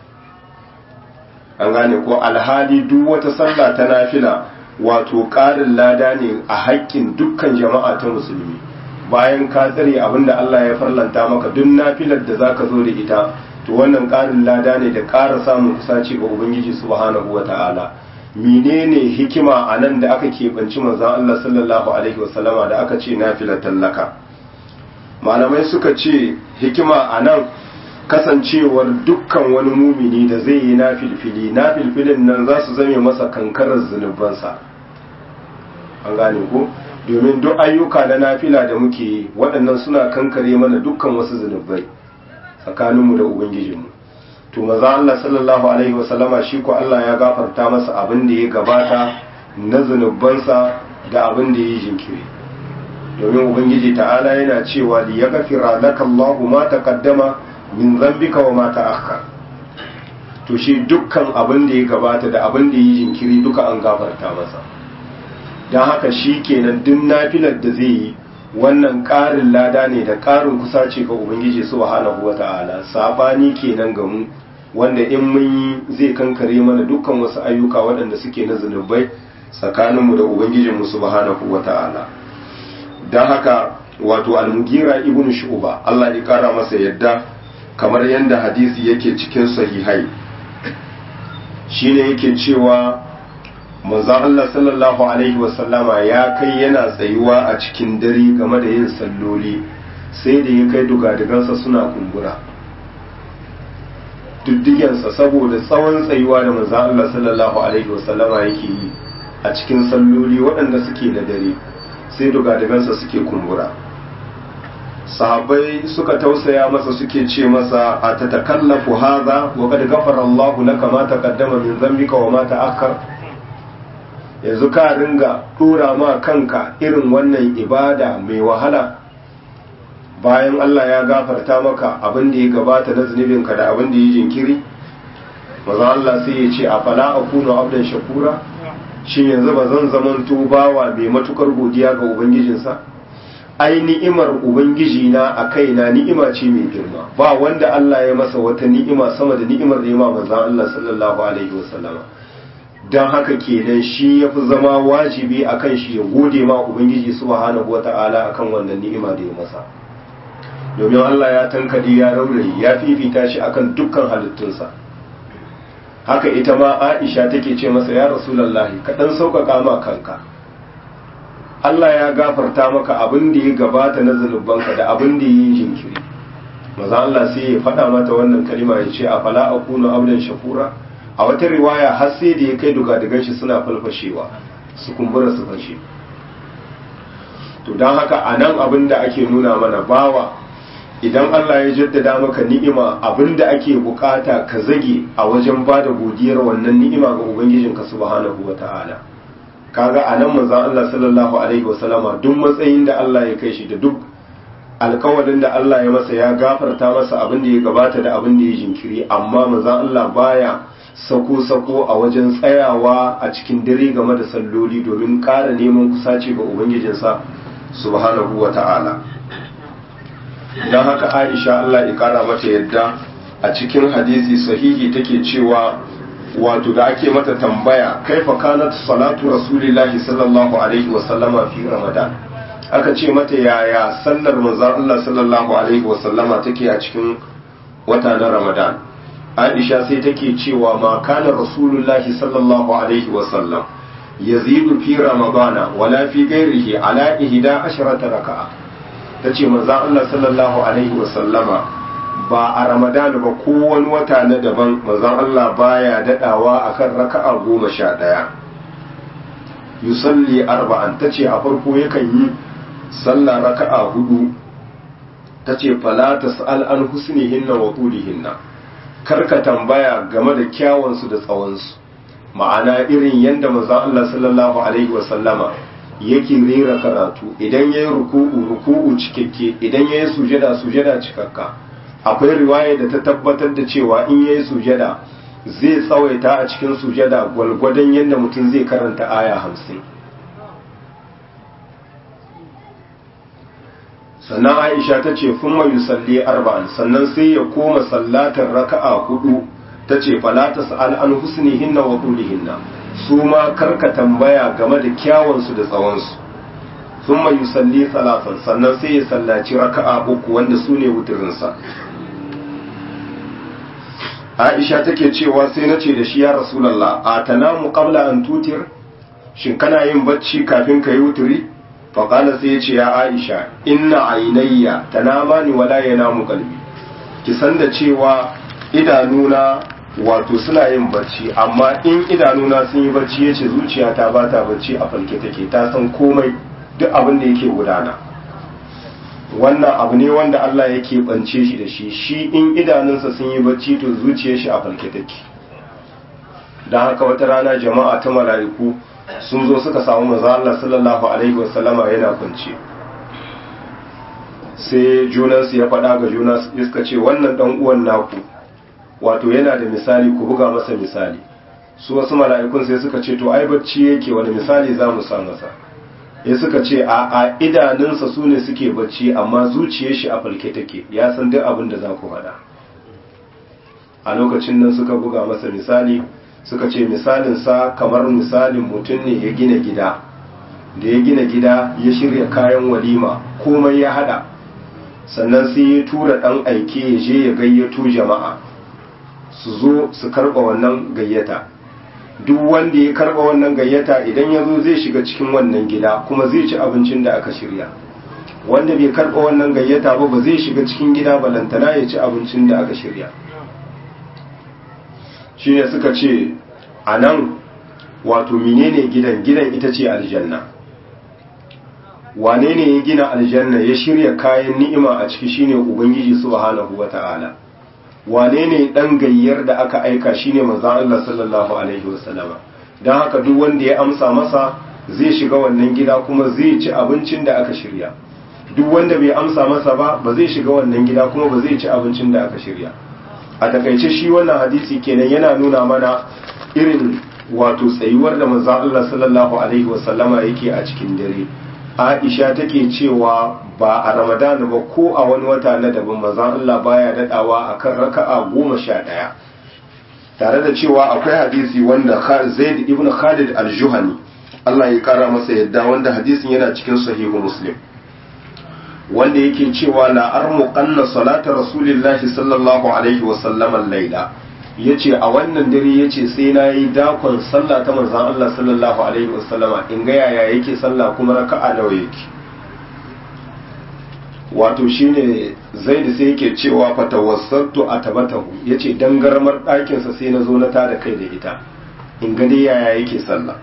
an gane ko alhali duk wata sallah ta nafila wato ƙarin lada ne a haƙƙin dukkan jama'a ta musulmi bayan ka tsare abinda Allah ya farlanta maka duk nafilar da zaka zo da ita to wannan ƙarin lada ne da ƙara samun kusaci ga ubangiji subhanahu wata'ala menene hikima a nan da aka keɓanci manzon Allah sallallahu alaihi wasallama da aka ce nafilar tallaka malamai suka ce hikima a nan kasancewar dukkan wani mumini da zai yi na filfili na filfilin nan za su zame masa kankarar zunubansa an gane ko domin duk ayyuka na nafila da muke yi waɗannan suna kankare mana dukkan wasu zunubai tsakaninmu da ubangijinmu to maza Allah sallallahu alaihi wasallama shi ko Allah ya gafarta masa abin da ya gabata na zunubansa da abin da ya yi jinkiri domin ubangiji ta'ala yana cewa li yaghfira laka Allahu ma taqaddama min zambika wa ma ta'akhkhar to shi dukkan abin da ya gabata da abin da yi jinkiri duka an gafarta masa don haka shi kenan duk nafilar da zai yi wannan ƙarin lada ne da ƙarin kusaci ga ubangiji subhanahu wata'ala sabani kenan ga mu wanda in mun yi zai kankare mana dukkan wasu ayyuka waɗanda suke na zunubai tsakaninmu da ubangijinmu subhanahu wata'ala don haka wato almugira ibnu shu'ba Allah ya kara masa yadda kamar yadda hadisi yake cikin sahihai shine yake cewa manzon Allah sallallahu alaihi wasallama ya kai yana tsayuwa a cikin dare game da yin salloli sai da ya kai dugadigansa suna kumbura diddigensa saboda tsawon tsayuwa da manzon Allah sallallahu alaihi wasallama yake yi a cikin salloli waɗanda suke na dare sai dugadigansa suke kumbura sahabbai suka tausaya masa suke ce masa a ta takallafu haza wa kad ghafara Allahu laka ma taqaddama min dhanbika wa ma ta'akhkhar yanzu ka ringa dora ma kanka irin wannan ibada mai wahala bayan Allah ya gafarta maka abin da ya gabata na zunubinka da abin da ya jinkiri maza Allah sai ya ce a fala akunu abdan shakura shin yanzu ba zan zamanto bawa mai matukar godiya ga ubangijinsa ai ni'imar ubangiji na a kaina ni'ima ce mai girma ba wanda Allah ya masa wata ni'ima sama da ni'imar da ya ma manzon Allah sallallahu alaihi wasallama dan haka kenan shi yafi zama wajibi akan shi ya gode ma ubangiji subhanahu wata'ala akan wannan ni'ima da ya masa domin Allah ya tankade ya raurayi ya fifita shi akan dukkan halittunsa haka ita ma Aisha take ce masa ya rasulullahi ka dan sauƙaƙa ma kanka Allah ya gafarta maka abin da ya gabata na zunubanka da abin da ya yi jinkiri maza Allah sai ya faɗa mata wannan kalima ya ce a fala akunu abdan shakura a wata riwaya har sai da ya kai dugadugan shi suna falfashewa su kumbura su fashe to don haka a nan abin da ake nuna mana bawa idan Allah ya jaddada maka ni'ima abin da ake bukata ka zage a wajen ba da godiyar wannan ni'ima ga ubangijinka subhanahu wa ta'ala kaga a nan manzon Allah sallallahu alaihi wasallama duk matsayin da Allah ya kai shi da duk alkawalin da Allah ya masa ya gafarta masa abin da ya gabata da abin da ya jinkiri amma manzon Allah baya sako-sako a wajen tsayawa a cikin dare game da salloli domin ƙara neman kusaci ga ubangijinsa subhanahu wa ta'ala don haka aisha Allah ya ƙara mata yadda a cikin hadisi sahihi take cewa wato da ake mata tambaya kaifa kanat salatu rasulillahi sallallahu alaihi wa sallama fi ramadan aka ce mata yaya sallar manzon Allah sallallahu alaihi wa sallama take a cikin wata na ramadan aisha sai take cewa ma kana rasulullahi sallallahu alaihi wa sallam yazidu fi ramadana wala fi ghairihi ala ihda asharata raka'a tace manzon Allah sallallahu alaihi wa sallama ba a ramadana ba ko wani wata na daban manzon Allah baya dadawa akan raka'a goma sha ɗaya yusalli arba'an tace a farko yakan yi sallah raka'a hudu tace fala tas'al an husnihinna wa tulihinna karka tambaya game da kyawunsu da tsawonsu ma'ana irin yadda manzon Allah sallallahu alaihi wa sallama yake rera karatu idan yayi ruku'u ruku'u cikakke idan yayi sujada sujada cikakka akwai riwaya da ta tabbatar da cewa in yayi sujada zai tsawaita a cikin sujada gwalgwadon yadda mutum zai karanta aya hamsin sannan aisha ta ce fun mai yusalli arba'an sannan sai ya koma sallatar raka'a hudu ta ce falata sa'al an husnihinna wa hinna su ma karka tambaya game da kyawunsu da tsawonsu sun mai yusalli salatan sannan sai ya sallaci raka'a uku wanda su ne wuturinsa aisha take cewa sai na ce da shi ya rasulallah a tanamu qabla an tutir shin kana yin bacci kafin ka yi wuturi faƙala sai ya ce ya aisha inna ainayya tanama ni wala yanamu qalbi ki san da cewa idanuna wato suna yin bacci amma in idanuna sun yi bacci yace zuciyata ba ta bacci a falke take ta san komai duk abin da yake gudana wannan abu ne wanda Allah yake bance shi da shi shi in idanunsa sun yi bacci to zuciyar shi a falke take don haka wata rana jama'a ta mala'iku sun zo suka samu manzo Allah sallallahu alaihi wasallama yana kwance sai junansu ya faɗa ga juna suka ce wannan dan uwan naku wato yana da misali ku buga masa misali su wasu mala'ikun sai suka ce to ai bacci yake wani misali za mu sa masa ya suka ce a a idanunsa su ne suke bacci amma zuciyar shi a falke take ya san duk abin da za ku faɗa a lokacin nan suka buga masa misali suka ce misalinsa kamar misalin mutum ne ya gina gida da ya gina gida ya shirya kayan walima komai ya hada sannan sai ya tura ɗan aike ya je ya gayyato jama'a su zo su karɓa wannan gayyata duk wanda ya karba wannan gayyata idan ya zo zai shiga cikin wannan gida kuma zai ci abincin da aka shirya wanda bai karba wannan gayyata ba ba zai shiga cikin gida balantana ya ci abincin da aka shirya shi ne suka ce a nan wato menene gidan gidan ita ce aljanna wane ne ya gina aljanna ya shirya kayan ni'ima a ciki shine ubangiji subhanahu wata'ala wane ne dan gayyar da aka aika shine manzon Allah sallallahu alaihi wasallama dan haka duk wanda ya amsa masa zai shiga wannan gida kuma zai ci abincin da aka shirya duk wanda bai amsa masa ba ba zai shiga wannan gida kuma ba zai ci abincin da aka shirya a takaice shi wannan hadisi kenan yana nuna mana irin wato tsayuwar da manzon Allah sallallahu alaihi wasallama yake a cikin dare Aisha take cewa ba a Ramadan ba ko a wani wata na daban manzon Allah baya dadawa akan raka'a goma sha ɗaya tare da cewa akwai hadisi wanda Zaid ibn Khalid al-Juhani Allah ya kara masa yadda wanda hadisin yana cikin sahihu Muslim wanda yake cewa la armuqanna salata rasulillahi sallallahu alaihi wa sallam al-laila yace a wannan dare yace sai nayi dakon sallah ta manzon Allah sallallahu alaihi wa sallama in ga yaya yake sallah kuma raka'a nawa yake wato shine zaid sai yake cewa fatawassatu atabatahu yace dangarmar ɗakin sa sai na zo na tada kai da ita in ga dai yaya yake sallah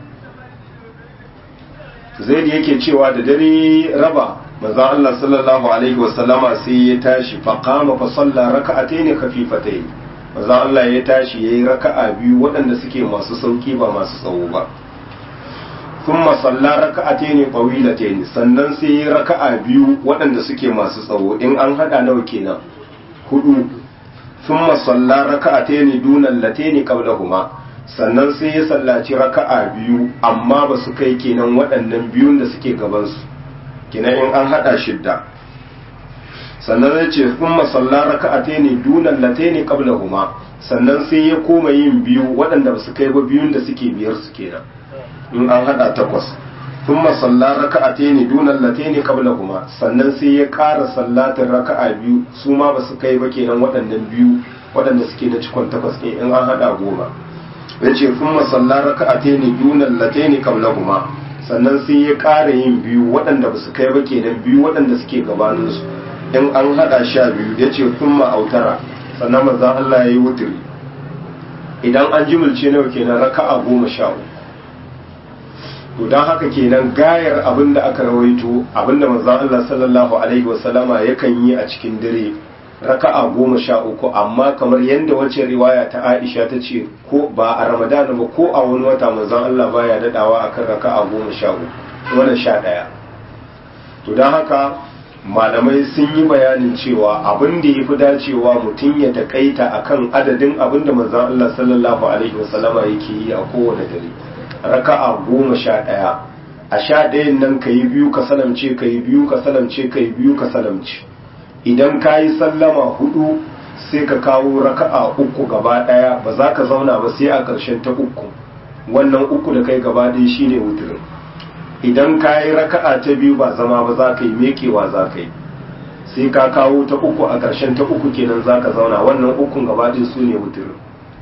zaid yake cewa da dare raba manzon Allah sallallahu alaihi wasallama sai ya tashi fa qama fa salla raka'atayn khafifatayn manzon Allah ya tashi yayi raka'a biyu waɗanda suke masu sauki ba masu tsawo ba thumma salla raka'atayn tawilatayn sannan sai yayi raka'a biyu waɗanda suke masu tsawo in an hada nawa kenan hudu thumma salla raka'atayn dunal latayn qablahuma sannan sai ya sallaci raka'a biyu amma ba su kai kenan waɗannan biyun da suke gabansu kenan in an haɗa shidda sannan zai ce sun masalla raka'ate ne dunan late ne kabla huma sannan sai ya koma yin biyu waɗanda ba su kai ba biyun da suke biyar su kenan in an haɗa takwas sun masalla raka'ate ne dunan late ne kabla huma sannan sai ya ƙara sallatin raka'a biyu su ma ba su kai ba kenan waɗannan biyu waɗanda suke na cikon takwas ne in an haɗa goma ya ce sun masalla raka'ate ne dunan late ne kabla huma sannan sai ya ƙara yin biyu waɗanda ba su kai ba kenan biyu waɗanda suke gabaninsu in an haɗa sha biyu ya ce sun ma'autara sannan maza Allah ya yi wuturi idan an jimilce nawa kenan raka'a goma sha uku to don haka kenan gayar abin da aka rawaito abin da manzon Allah sallallahu alaihi wasallama yakan yi a cikin dare raka'a goma sha uku amma kamar yadda wacce riwaya ta Aisha ta ce ko ba a Ramadan ba ko a wani wata manzon Allah baya dadawa akan raka'a goma sha uku wannan sha ɗaya to don haka malamai sun yi bayanin cewa abin da ya fi dacewa mutum ya takaita akan adadin abin da manzon Allah sallallahu alaihi wasallama yake yi a kowane dare raka'a goma sha ɗaya a sha ɗayan nan ka yi biyu ka salamce ka yi biyu ka salamce ka yi biyu ka salamce idan ka yi sallama hudu sai ka kawo raka'a uku gaba daya ba za ka zauna ba sai a ƙarshen ta uku wannan uku da kai gaba ɗaya shine wuturin idan ka yi raka'a ta biyu ba zama ba za ka yi mekewa za ka yi sai ka kawo ta uku a ƙarshen ta uku kenan za ka zauna wannan ukun gaba ɗaya su ne wuturin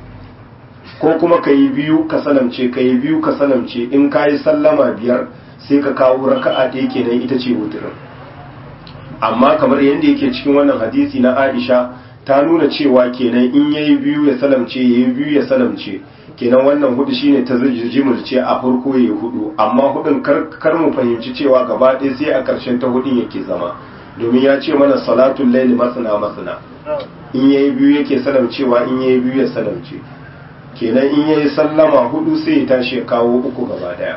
ko kuma ka yi biyu ka salamce ka yi biyu ka salamce in ka yi sallama biyar sai ka kawo raka'a ɗaya kenan ita ce wuturin amma kamar yadda yake cikin wannan hadisi na Aisha ta nuna cewa kenan in yayi biyu ya salamce yayi biyu ya salamce kenan wannan hudu shine ta jimulce a farko yayi hudu amma hudun kar mu fahimci cewa gaba ɗaya sai a ƙarshen ta hudun yake zama domin ya ce mana salatul laili masana masana in yayi biyu yake salamcewa in yayi biyu ya salamce kenan in yayi sallama hudu sai ya tashi ya kawo uku gaba daya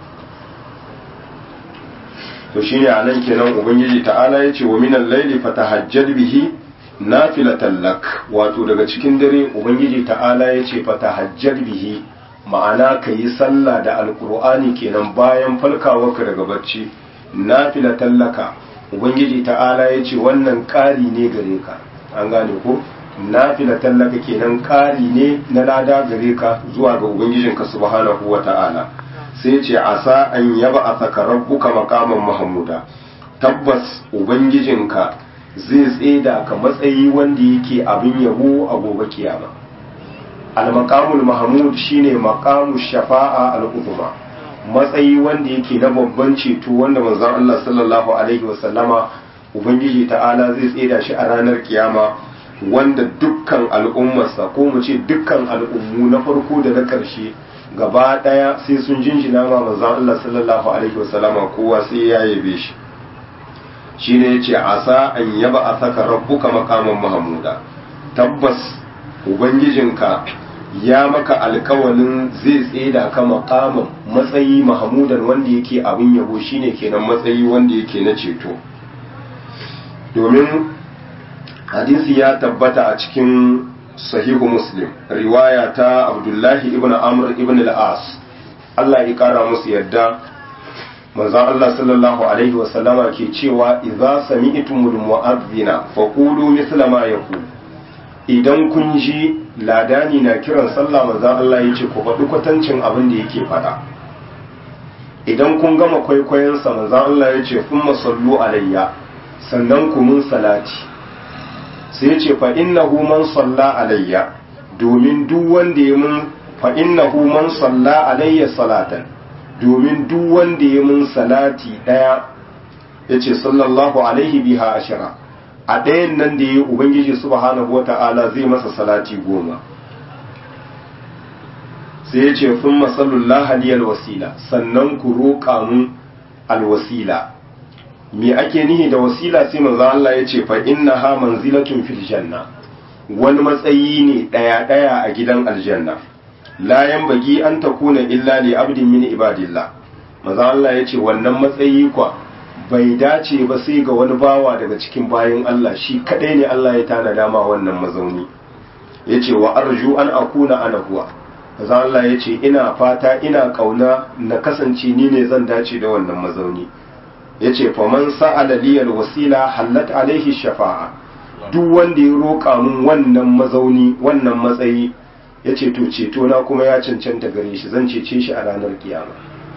to shine anan kenan ubangiji ta'ala ya ce wa minal laili fatahajjal bihi nafilatan lak wato daga cikin dare ubangiji ta'ala ya ce fatahajjal bihi ma'ana ka yi sallah da alkur'ani kenan bayan falkawarka daga bacci nafilatan laka ubangiji ta'ala ya ce wannan ƙari ne gare ka an gane ko nafilatan laka kenan ƙari ne na lada gare ka zuwa ga ubangijinka subhanahu wa ta'ala sai ce asa an yaba a saka rabbuka makaman mahamuda tabbas ubangijinka zai tseda ka matsayi wanda yake abin yabo a gobe kiyama al-maqamul mahmud shine maqamu shafa'a al-uzma matsayi wanda yake na babban ceto wanda manzon Allah sallallahu alaihi wasallama ubangiji ta'ala zai tseda shi a ranar kiyama wanda dukkan al'ummarsa ko mu ce dukkan al'ummu na farko da na ƙarshe gaba ɗaya sai sun jinjina ma manzon Allah sallallahu alaihi wasallama kowa sai ya yabe shi shine yace asa an yaba asaka rabbuka maqaman mahmuda tabbas ubangijinka ya maka alkawalin zai tseda ka maqaman matsayi mahmudan wanda yake abin yabo shine kenan matsayi wanda yake na ceto domin hadisi ya tabbata a cikin sahihu muslim riwaya ta abdullahi ibn amr ibn al-as Allah ya kara musu yadda manzon Allah sallallahu alaihi wa sallama ke cewa idza sami'tumul mu'adhdhina faqulu mithla ma yaqul idan kun ji ladani na kiran sallah manzon Allah yace ku faɗi kwatancin abin da yake faɗa idan kun gama kwaikwayon sa manzon Allah yace thumma sallu alayya sannan ku mun salati sai ce fa innahu man salla alayya domin duk wanda ya mun fa innahu man salla alayya salatan domin duk wanda ya mun salati daya yace sallallahu alaihi biha ashara a ɗayan nan da ya ubangiji subhanahu wata'ala zai masa salati goma sai yace thumma sallallahu aliyal wasila sannan ku roƙa mun alwasila me ake nihi da wasila sai manzo Allah ya ce fa innaha manzilatun fil janna wani matsayi ne daya daya a gidan aljanna la yanbaghi an takuna illa li abdin min ibadillah manzo Allah ya ce wannan matsayi kwa bai dace ba sai ga wani bawa daga cikin bayin Allah shi kadai ne Allah ya tana dama wannan mazauni yace wa arju an akuna ana huwa manzo Allah ya ce ina fata ina kauna na kasance ni ne zan dace da wannan mazauni ya ce faman sa'ala liyal wasila hallat alaihi shafa'a duk wanda ya roƙa mun wannan mazauni wannan matsayi ya ce to ceto na kuma ya cancanta gare shi zan cece shi a ranar kiyama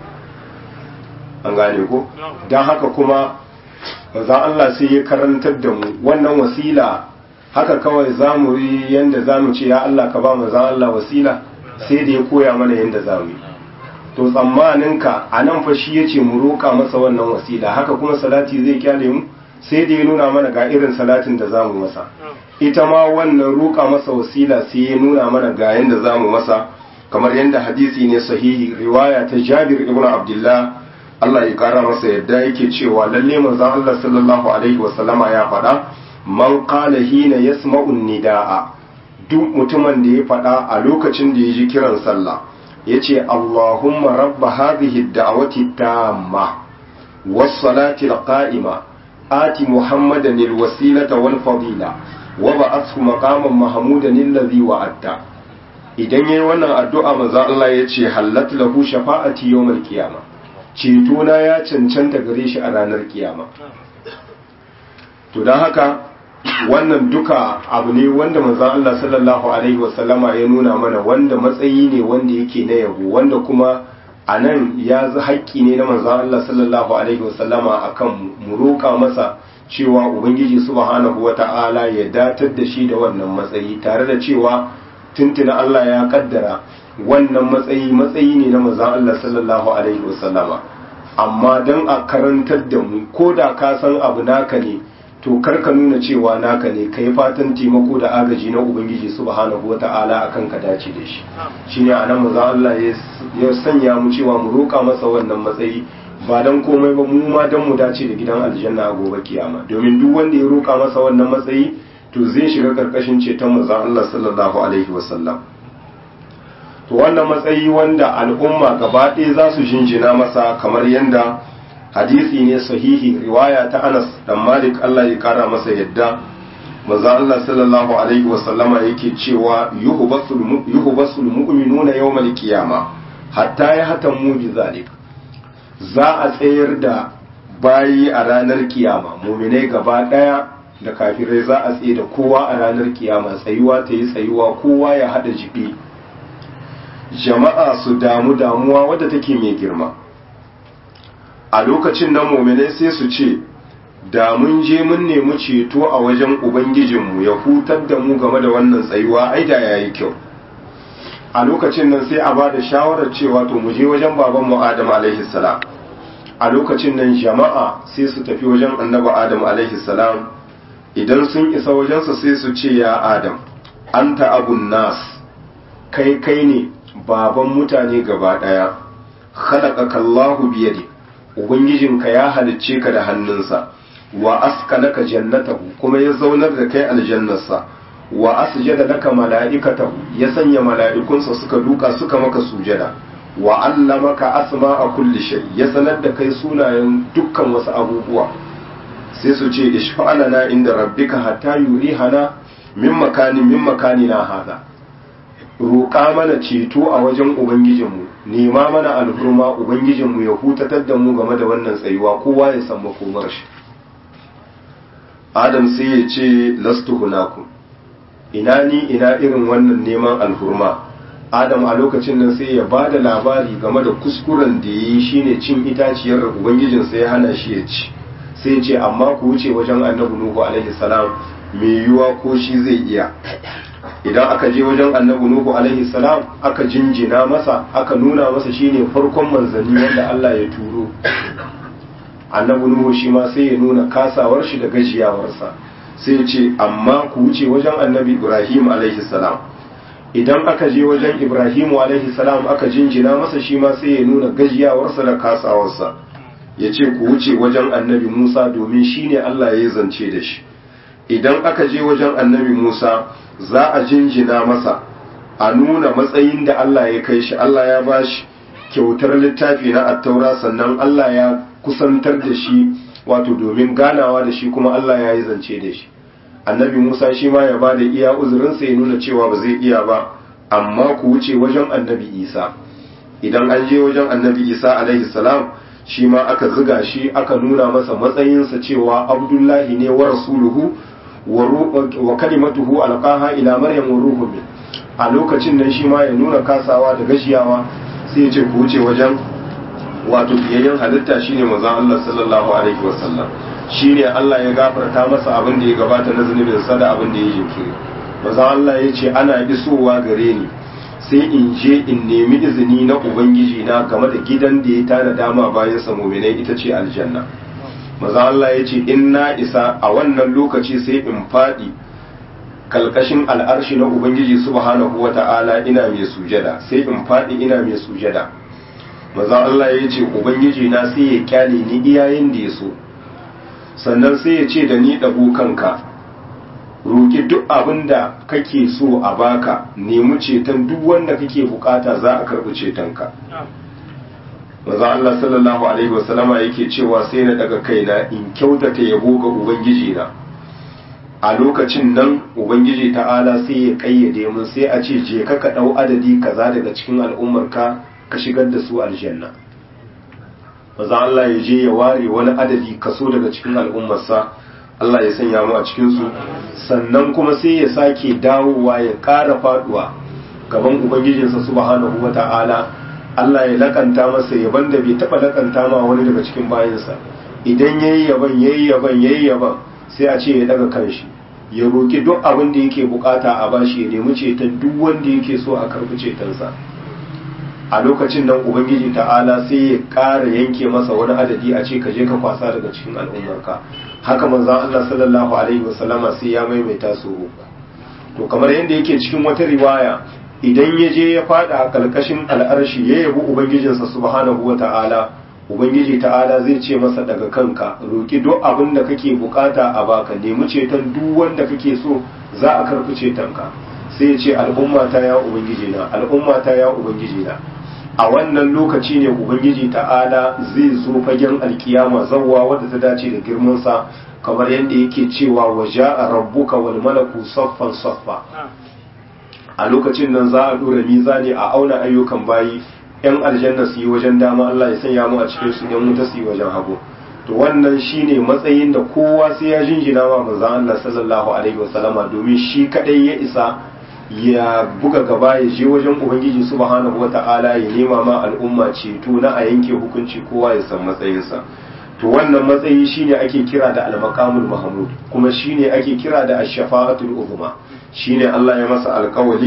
an gane ko don haka kuma manzan Allah sai ya karantar da mu wannan wasila haka kawai za mu yi yadda za mu ce ya Allah ka ba manzan Allah wasila sai da ya koya mana yadda za mu yi to tsammaninka a nan fa shi ya ce mu roƙa masa wannan wasila haka kuma salati zai kyale mu sai da ya nuna mana ga irin salatin da za mu masa ita ma wannan roƙa masa wasila sai ya nuna mana ga yadda za mu masa kamar yadda hadisi ne sahihi riwaya ta jabir ibn abdullah Allah ya kara masa yadda yake cewa lalle manzon Allah sallallahu alaihi wasallama ya faɗa man qala hina yasma'u nidaa duk mutumin da ya faɗa a lokacin da ya ji kiran sallah yace Allahumma rabba hadhihi ad-da'wati tamma was-salati al-qa'ima ati Muhammadan al-wasilata wal-fadila wa ba'athu maqaman mahmudan alladhi wa'adta idan yayi wannan addu'a manzo Allah yace hallat lahu shafa'ati yawmal qiyamah ceto na ya cancanta gare shi a ranar kiyama to don haka wannan duka abu ne wanda manzon Allah sallallahu alaihi wasallama ya nuna mana wanda matsayi ne wanda yake na yabo wanda kuma a nan ya zi haƙƙi ne na manzon Allah sallallahu alaihi wasallama akan mu roƙa masa cewa ubangiji subhanahu wata'ala ya datar da shi da wannan matsayi tare da cewa tuntuna Allah ya kaddara wannan matsayi matsayi ne na manzon Allah sallallahu alaihi wasallama amma dan a karantar da mu ko da ka san abu naka ne to kar ka nuna cewa naka ne kai fatan taimako da agaji na ubangiji subhanahu wata'ala akan ka dace da shi shine anan manzon Allah ya sanya mu cewa mu roka masa wannan matsayi ba dan komai ba mu ma dan mu dace da gidan aljanna a gobe kiyama domin duk wanda ya roka masa wannan matsayi to zai shiga karkashin ceton manzon Allah sallallahu alaihi wasallam to wannan matsayi wanda al'umma gaba ɗaya za su jinjina masa kamar yadda hadisi ne sahihi riwaya ta Anas dan Malik Allah ya kara masa yadda manzo Allah sallallahu alaihi wa sallama yake cewa yuhbasul yuhbasul mu'minuna yawmal qiyama hatta ya hatamu bi zalik za a tsayar da bayi a ranar kiyama mu'minai gaba ɗaya da kafirai za a tsaye da kowa a ranar kiyama tsayuwa ta yi tsayuwa kowa ya hada jibi jama'a su damu damuwa wadda take mai girma a lokacin nan muminai sai su ce da mun je mun nemi ceto a wajen ubangijinmu ya hutar da mu game da wannan tsayuwa ai da yayi kyau a lokacin nan sai a ba da shawarar cewa to mu je wajen baban mu Adam alaihi salam a lokacin nan jama'a sai su tafi wajen annabi Adam alaihi salam idan sun isa wajensa sai su ce ya Adam anta abun nas kai kai ne baban mutane gaba daya khalaqaka Allahu biyadi ubangijinka ya halicce ka da hannunsa wa askanaka jannatahu kuma ya zaunar da kai aljannarsa wa asjada laka mala'ikatahu ya sanya mala'ikunsa suka duka suka maka sujada wa allamaka asma'a kulli shay ya sanar da kai sunayen dukkan wasu abubuwa sai su ce ishfa'alana inda rabbika hatta yurihana min makani min makani na hada roƙa mana ceto a wajen ubangijinmu nema mana alhurma ubangijinmu ya hutatar da mu game da wannan tsayuwa kowa ya san makomar shi adam sai ya ce lastu hunakum ina ni ina irin wannan neman alhurma adam a lokacin nan sai ya ba da labari game da kuskuren da ya yi shine cin itaciyar da ubangijinsa ya hana shi ya ci sai ce amma ku wuce wajen annabi nuhu alaihi salam mai yiwuwa ko shi zai iya idan aka je wajen annabi nuhu alaihi salam aka jinjina masa aka nuna masa shine farkon manzanni wanda Allah ya turo annabi nuhu shi ma sai ya nuna kasawar shi da gajiyawarsa sai ce amma ku wuce wajen annabi ibrahim alaihi salam idan aka je wajen ibrahim alaihi salam aka jinjina masa shi ma sai ya nuna gajiyawarsa da kasawarsa ya ce ku wuce wajen annabi musa domin shi ne allah ya zance da shi idan aka je wajen annabi musa za a jinjina masa a nuna matsayin da allah ya kai shi allah ya ba shi kyautar littafi na attaura sannan allah ya kusantar da shi wato domin ganawa da shi kuma allah ya yi zance da shi annabi musa shi ma ya ba da iya uzurinsa ya nuna cewa ba zai iya ba amma ku wuce wajen annabi isa idan an je wajen annabi isa alaihi salam shi ma aka ziga shi aka nuna masa matsayinsa cewa abdullahi ne wa rasuluhu wa kalimatuhu alqaha ila maryam wa ruhu min a lokacin nan shi ma ya nuna kasawa da gashiyawa sai ya ce ku wuce wajen wato biyayyen halitta shine manzon Allah sallallahu alaihi wasallam shine Allah ya gafarta masa abin da ya gabata na zunubin sa da abin da ya jinkiri manzon Allah ya ce ana isowa gare ni sai in je in nemi izini na ubangiji na game da gidan da ya tana dama bayan sa mu'minai ita ce aljanna manzon Allah ya ce in na isa a wannan lokaci sai in fadi kalkashin al'arshi na ubangiji subhanahu wata'ala ina mai sujada sai in fadi ina mai sujada manzon Allah ya ce ubangiji na sai ya kyale ni iyayen da ya so sannan sai ya ce da ni ɗago kanka roƙi duk abin da kake so a baka nemi ceton duk wanda kake bukata za a karɓi cetonka maza Allah sallallahu alaihi wasallama yake cewa sai na daga kaina in kyautata yabo ga ubangiji na a lokacin nan ubangiji ta'ala sai ya kayyade mun sai a ce je ka ka ɗau adadi kaza daga cikin al'ummarka ka shigar da su aljanna maza Allah ya je ya ware wani adadi kaso daga cikin al'ummarsa Allah ya sanya mu a cikinsu sannan kuma sai ya sake dawowa ya ƙara faduwa gaban ubangijinsa subhanahu wa ta'ala Allah ya lakanta masa yaban da bai taɓa lakanta ma wani daga cikin bayansa idan yayi yaban yayi yaban yayi yaban sai a ce ya daga kanshi ya roki duk abin da yake bukata a bashi ya nemi ceton duk wanda yake so a karɓi cetonsa a lokacin nan ubangiji ta'ala sai ya ƙara yanke masa wani adadi a ce ka je ka kwasa daga cikin al'ummarka haka manzon Allah sallallahu alaihi wasallama sai ya maimaita su uku to kamar yadda yake cikin wata riwaya idan ya je ya fada a kalkashin al'arshi ya yabi ubangijinsa subhanahu wata'ala ubangiji ta'ala zai ce masa daga kanka roki duk abin da kake bukata a baka nemi ceton duk wanda kake so za a karɓi cetonka sai ya ce al'ummata ya ubangiji na al'ummata ya ubangiji na a wannan lokaci ne ubangiji ta'ala zai zo fagen alkiyama zawwa wadda ta dace da girmansa kamar yadda yake cewa wa ja'a rabbuka wal malaku saffan saffa a lokacin nan za a dora mizani a auna ayyukan bayi yan aljanna su yi wajen dama Allah ya sanya mu a cikin su yan wuta su yi wajen hagu to wannan shine matsayin da kowa sai ya jinjina wa manzon Allah sallallahu alaihi wasallama domin shi kadai ya isa ya buga gaba ya je wajen ubangiji subhanahu wata'ala ya nema ma al'umma ceto na a yanke hukunci kowa ya san matsayinsa to wannan matsayi shine ake kira da al-maqamul mahmud kuma shine ake kira da ash-shafa'atul uzma shine Allah ya masa alkawali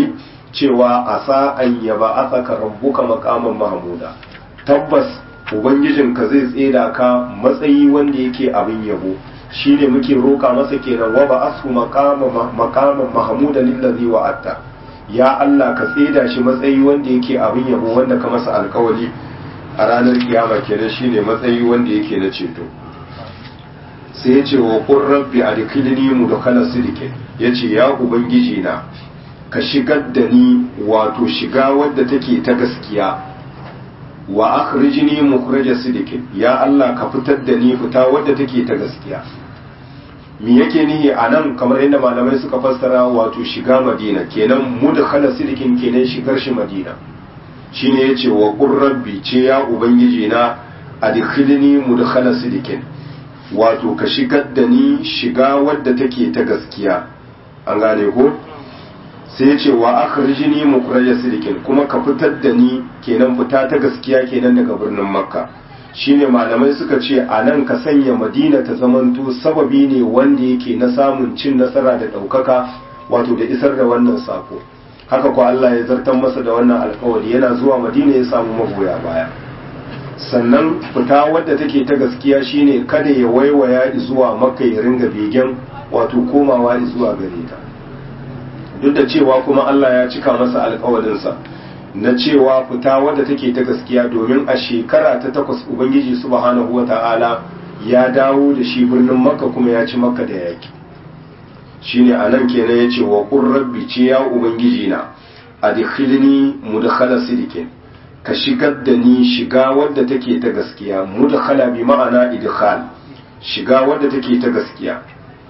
cewa asa an yaba asaka rabbuka maqaman mahmuda tabbas ubangijinka zai tseda ka matsayi wanda yake abin yabo shine muke roka masa kenan wa ba asu maqaman maqaman mahmuda lillazi wa'atta ya Allah ka tseda shi matsayi wanda yake abin yabo wanda ka masa alkawali a ranar kiyama kenan shine matsayi wanda yake na ceto sai ya ce wa qur rabbi adkhilni mudkhala sidqin yace ya ubangiji na ka shigar da ni wato shiga wadda take ta gaskiya wa akhrijni mukhraja sidqin ya Allah ka fitar da ni fita wadda take ta gaskiya me yake nihi anan kamar yadda malamai suka fassara wato shiga Madina kenan mudkhala sidqin kenan shigar shi Madina shine yace wa qur rabbi ce ya ubangiji na adkhilni mudkhala sidqin wato ka shigar da ni shiga wadda take ta gaskiya an gane ko sai ce wa akhrijni mukhraja sidqin kuma ka fitar da ni kenan fita ta gaskiya kenan daga birnin makka shine malamai suka ce a nan ka sanya madina ta zamanto sababi ne wanda yake na samun cin nasara da ɗaukaka wato da isar da wannan sako haka ko Allah ya zartar masa da wannan alkawari yana zuwa madina ya samu magoya baya sannan fita wadda take ta gaskiya shine kada ya waiwaya zuwa makka ya ringa begen wato komawa zuwa gare ta duk da cewa kuma Allah ya cika masa alkawarinsa na cewa fita wadda take ta gaskiya domin a shekara ta takwas ubangiji subhanahu wa ta'ala ya dawo da shi birnin makka kuma ya ci makka da yaki shine anan kenan yace wa qur rabbi ce ya ubangiji na adkhilni mudkhala sidikin ka shigar da ni shiga wadda take ta gaskiya mudkhala bi ma'ana idkhal shiga wadda take ta gaskiya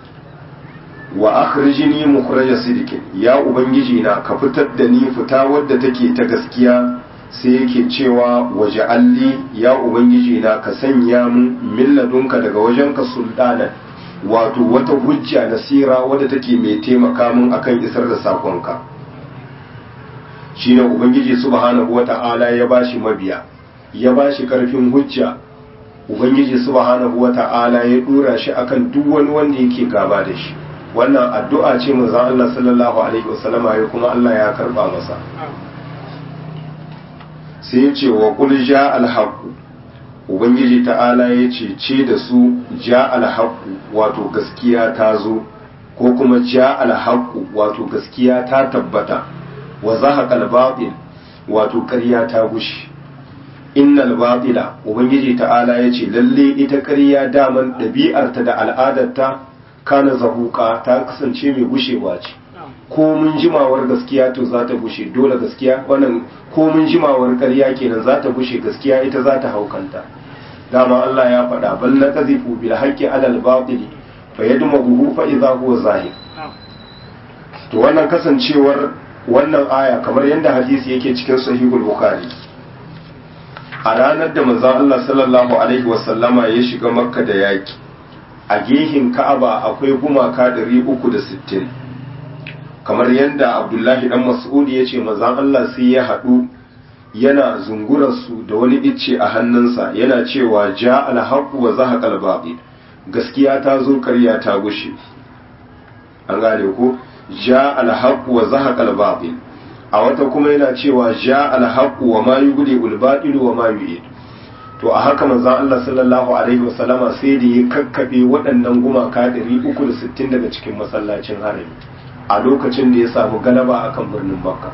wa akhrijni mukhraja sidikin ya ubangiji na ka fitar da ni fita wadda take ta gaskiya sai yake cewa waje alli ya ubangiji na ka sanya mun milladunka daga wajenka sultana wato wata hujja nasira wadda take mai taimaka mun akan isar da sakonka shine ubangiji subhanahu wata'ala ya bashi mabiya ya bashi karfin hujja ubangiji subhanahu wata'ala ya dora shi akan duk wani wanda yake gaba da shi wannan addu'a ce manzon Allah sallallahu alaihi wasallama ya kuma Allah ya karba masa sai ya ce wa qul ja al ubangiji ta'ala ya ce ce da su ja al wato gaskiya ta zo ko kuma ja al wato gaskiya ta tabbata wa zahaqa al batil wato ƙarya ta gushi innal batila ubangiji ta'ala ya ce lalle ita ƙarya daman ɗabi'arta da al'adarta kana zahuka ta kasance mai gushewa ce ko mun jimawar gaskiya to za ta gushe dole gaskiya wannan ko mun jimawar ƙarya kenan za ta gushe gaskiya ita za ta haukanta dama Allah ya faɗa bal na qazifu bil haqqi alal batili fa yadmaghu fa idha huwa zahir to wannan kasancewar wannan aya kamar yadda hadisi yake cikin sahihul bukhari a ranar da manzon Allah sallallahu alaihi wasallama ya shiga makka da yaki a gehin ka'aba akwai gumaka 360 kamar yadda abdullahi dan mas'udi ya ce manzon Allah sai ya haɗu yana zungurarsu da wani icce a hannunsa yana cewa ja alhaqu wa zahaqal batil gaskiya ta zo ƙarya ta gushe an gane ko ja alhaqu wa zahaqal batil a wata kuma yana cewa ja alhaqu wa ma yubdi ul batil wa ma yu'id to a haka manzon Allah sallallahu alaihi wasallama sai da ya kakkabe waɗannan gumaka 360 daga cikin masallacin harami a lokacin da ya samu galaba akan birnin Makka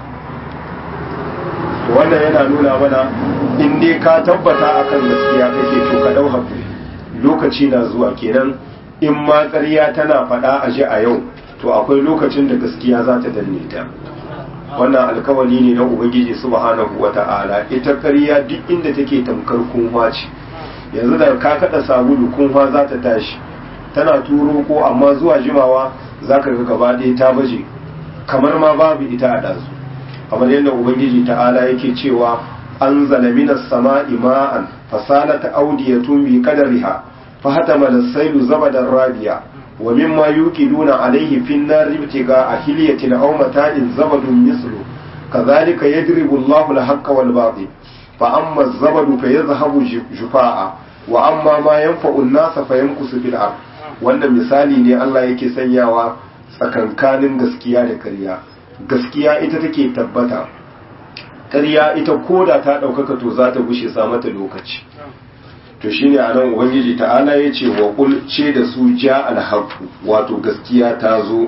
to wannan yana nuna mana in dai ka tabbata akan gaskiya kake to ka dau hakuri lokaci na zuwa kenan in ma ƙarya tana faɗa a ji a yau to akwai lokacin da gaskiya za ta danne ta wannan alkawali ne na ubangiji subhanahu wata'ala ita ƙarya duk inda take tamkar kunwa ce yanzu da ka kada sabulu kunwa za ta tashi tana turo ko amma zuwa jimawa za ka ga gaba ɗaya ta baje kamar ma babu ita a ɗazu kamar yadda ubangiji ta'ala yake cewa an minas sama'i ma'an fasalata audiyatun bi qadariha fa hatama as-sailu zabadan rabiya ومما يوقدون عليه في النار ابتغاء حلية أو متاع زبد مثله كذلك يضرب الله الحق والباطل فأما الزبد فيذهب جفاء وأما ما ينفع الناس فيمكث في الأرض wannan misali ne Allah yake sanyawa tsakankanin gaskiya da ƙarya gaskiya ita take tabbata ƙarya ita koda ta ɗaukaka to za ta gushe sa mata lokaci to shine anan ubangiji ta'ala ya ce wa ce da su ja alhaqu wato gaskiya ta zo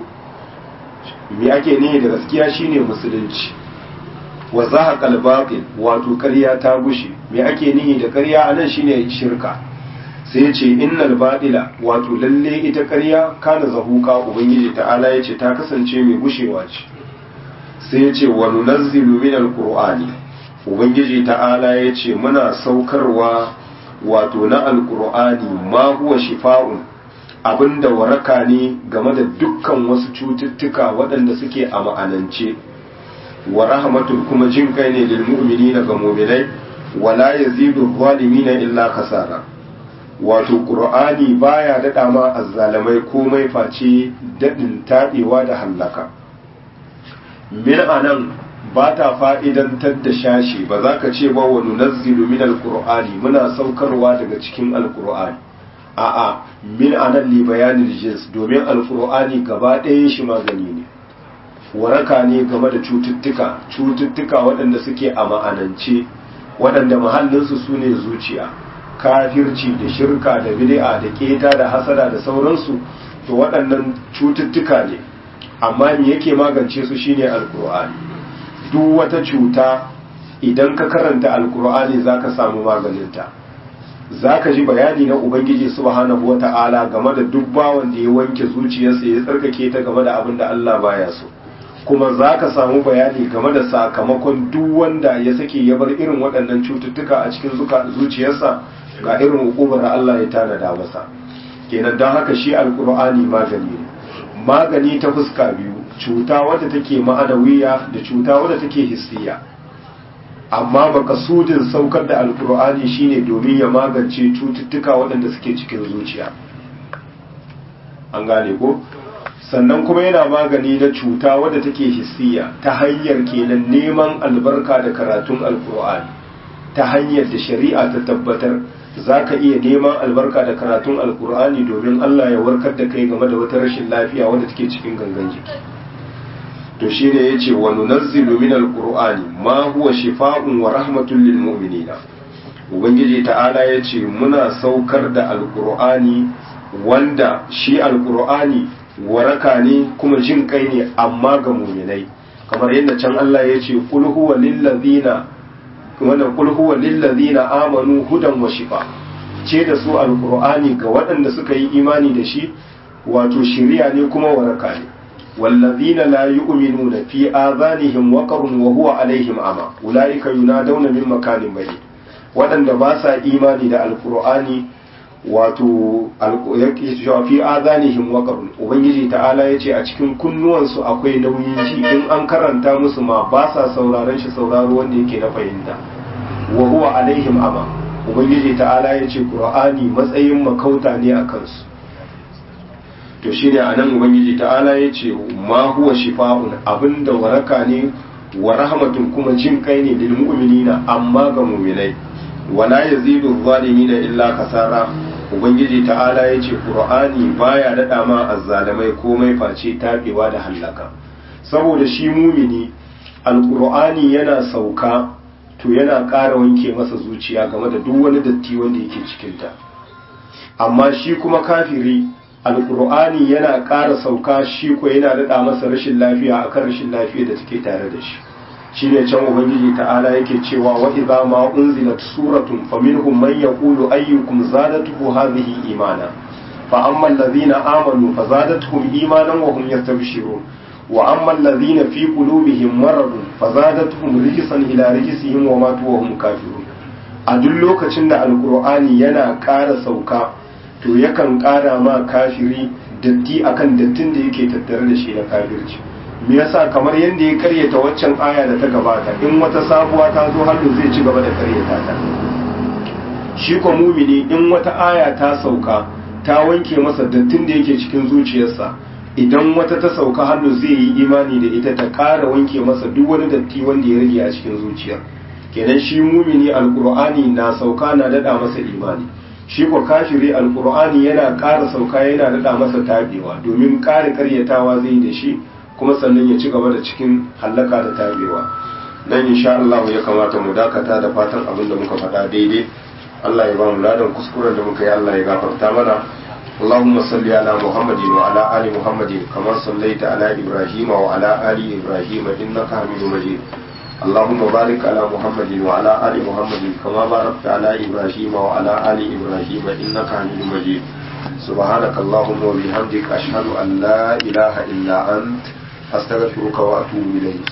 me ake nihi da gaskiya shine musulunci wa zahaqa al-batil wato ƙarya ta gushe me ake nihi da ƙarya anan shine shirka sai ya ce innal batila wato lalle ita ƙarya kana zahuka ubangiji ta'ala ya ce ta kasance mai gushewa ce sai ya ce wa nunazzilu min alqur'ani ubangiji ta'ala ya ce muna saukarwa wato na alqur'ani ma huwa shifa'un abinda waraka ne game da dukkan wasu cututtuka waɗanda suke a ma'anance wa rahmatul kuma jin kai ne lil mu'minina ga mu'minai wala yazidu zalimina illa kasara wato qur'ani baya dada ma azzalamai komai face dadin tabewa da hallaka min anan ba ta fa'idantar da shashi ba za ka ce ba wa nunazzilu min alqur'ani muna saukarwa daga cikin alqur'ani a'a min anan li bayanin jins domin alqur'ani gaba ɗayan shi magani ne waraka ne game da cututtuka cututtuka waɗanda suke a ma'anance waɗanda mahallinsu su ne zuciya kafirci da shirka da bid'a da keta da hasada da sauransu to waɗannan cututtuka ne amma me yake magance su shine alkur'ani duk wata cuta idan ka karanta alkur'ani zaka samu maganinta zaka ji bayani na ubangiji subhanahu wata'ala game da duk bawan da ya wanke zuciyarsa ya tsarkake ta game da abin da Allah baya so kuma zaka samu bayani game da sakamakon duk wanda ya sake ya bar irin waɗannan cututtuka a cikin zuciyarsa ga irin hukumar da Allah ya tanada masa kenan don haka shi alkur'ani magani ne magani ta fuska biyu cuta wadda take ma'anawiya da cuta wadda take hissiya amma makasudin saukar da alkur'ani shine domin ya magance cututtuka waɗanda suke cikin zuciya an gane ko sannan kuma yana magani na cuta wadda take hissiya ta hanyar kenan neman albarka da karatun alkur'ani ta hanyar da shari'a ta tabbatar za ka iya neman albarka da karatun alkur'ani domin Allah ya warkar da kai game da wata rashin lafiya wadda take cikin gangan jiki to shine yace wa nunazzilu min alqur'ani ma huwa shifaa'un wa rahmatun lil mu'minina ubangiji ta'ala yace muna saukar da alqur'ani wanda shi alqur'ani waraka ne kuma jin kai ne amma ga mu'minai kamar yadda can Allah yace qul huwa lil ladina wannan qul huwa lil ladina amanu hudan wa shifa ce da su alqur'ani ga waɗanda suka yi imani da shi wato shiriya ne kuma waraka ne والذين لا يؤمنون في آذانهم وقر وهو عليهم أما أولئك ينادون من مكان بعيد waɗanda ba sa imani da alkur'ani wato yake cewa fi azanihim waqarun ubangiji ta'ala yace a cikin kunnuwansu akwai nauyin ji in an karanta musu ma ba sa sauraron shi sauraro wanda yake na fahimta wa huwa alaihim ama ubangiji ta'ala yace qur'ani matsayin makauta ne a kansu to shine anan ubangiji ta'ala yace ma huwa shifa'un abinda waraka ne wa rahmatun kuma jin kai ne lil mu'minina amma ga mu'minai wala yazidu zalimina illa kasara ubangiji ta'ala yace qur'ani baya dada ma azzalimai komai face tabewa da hallaka saboda shi mumini alqur'ani yana sauka to yana ƙara wanke masa zuciya game da duk wani datti wanda yake cikinta amma shi kuma kafiri alkur'ani yana ƙara sauka shi ko yana daɗa masa rashin lafiya akan rashin lafiya da take tare da shi shine can ubangiji ta'ala yake cewa wa idza ma unzilat suratun faminhum man yaqulu ayyukum zadatuhu hadhihi imana fa amma alladhina amanu fazadatuhum imanan wa hum yastabshirun wa amma alladhina fi qulubihim maradun fazadatuhum rijsan ila rijsihim wa matu wa hum kafirun a duk lokacin da alkur'ani yana ƙara sauka to yakan ƙara ma kafiri datti akan dattin da yake tattare da shi na kafirci me yasa kamar yadda ya karyata waccan aya da ta gabata in wata sabuwa ta zo hannu zai ci gaba da karyata ta shi ko mumini in wata aya ta sauka ta wanke masa dattin da yake cikin zuciyarsa idan wata ta sauka hannu zai yi imani da ita ta ƙara wanke masa duk wani datti wanda ya rage a cikin zuciyar kenan shi mumini alkur'ani na sauka na dada masa imani shi ko kafiri alkur'ani yana ƙara sauka yana daɗa masa tabewa domin ƙara karyatawa zai da shi kuma sannan ya ci gaba da cikin hallaka da tabewa nan insha Allah ya kamata mu dakata da fatan abin da muka faɗa daidai Allah ya ba mu ladan kuskuren da muka yi Allah ya gafarta mana اللهم صل على محمد وعلى آل محمد كما صليت على إبراهيم وعلى آل إبراهيم إنك حميد مجيد اللهم بارك على محمد وعلى آل محمد كما باركت على إبراهيم وعلى آل إبراهيم إنك حميد مجيد سبحانك اللهم وبحمدك أشهد أن لا إله إلا أنت أستغفرك وأتوب إليك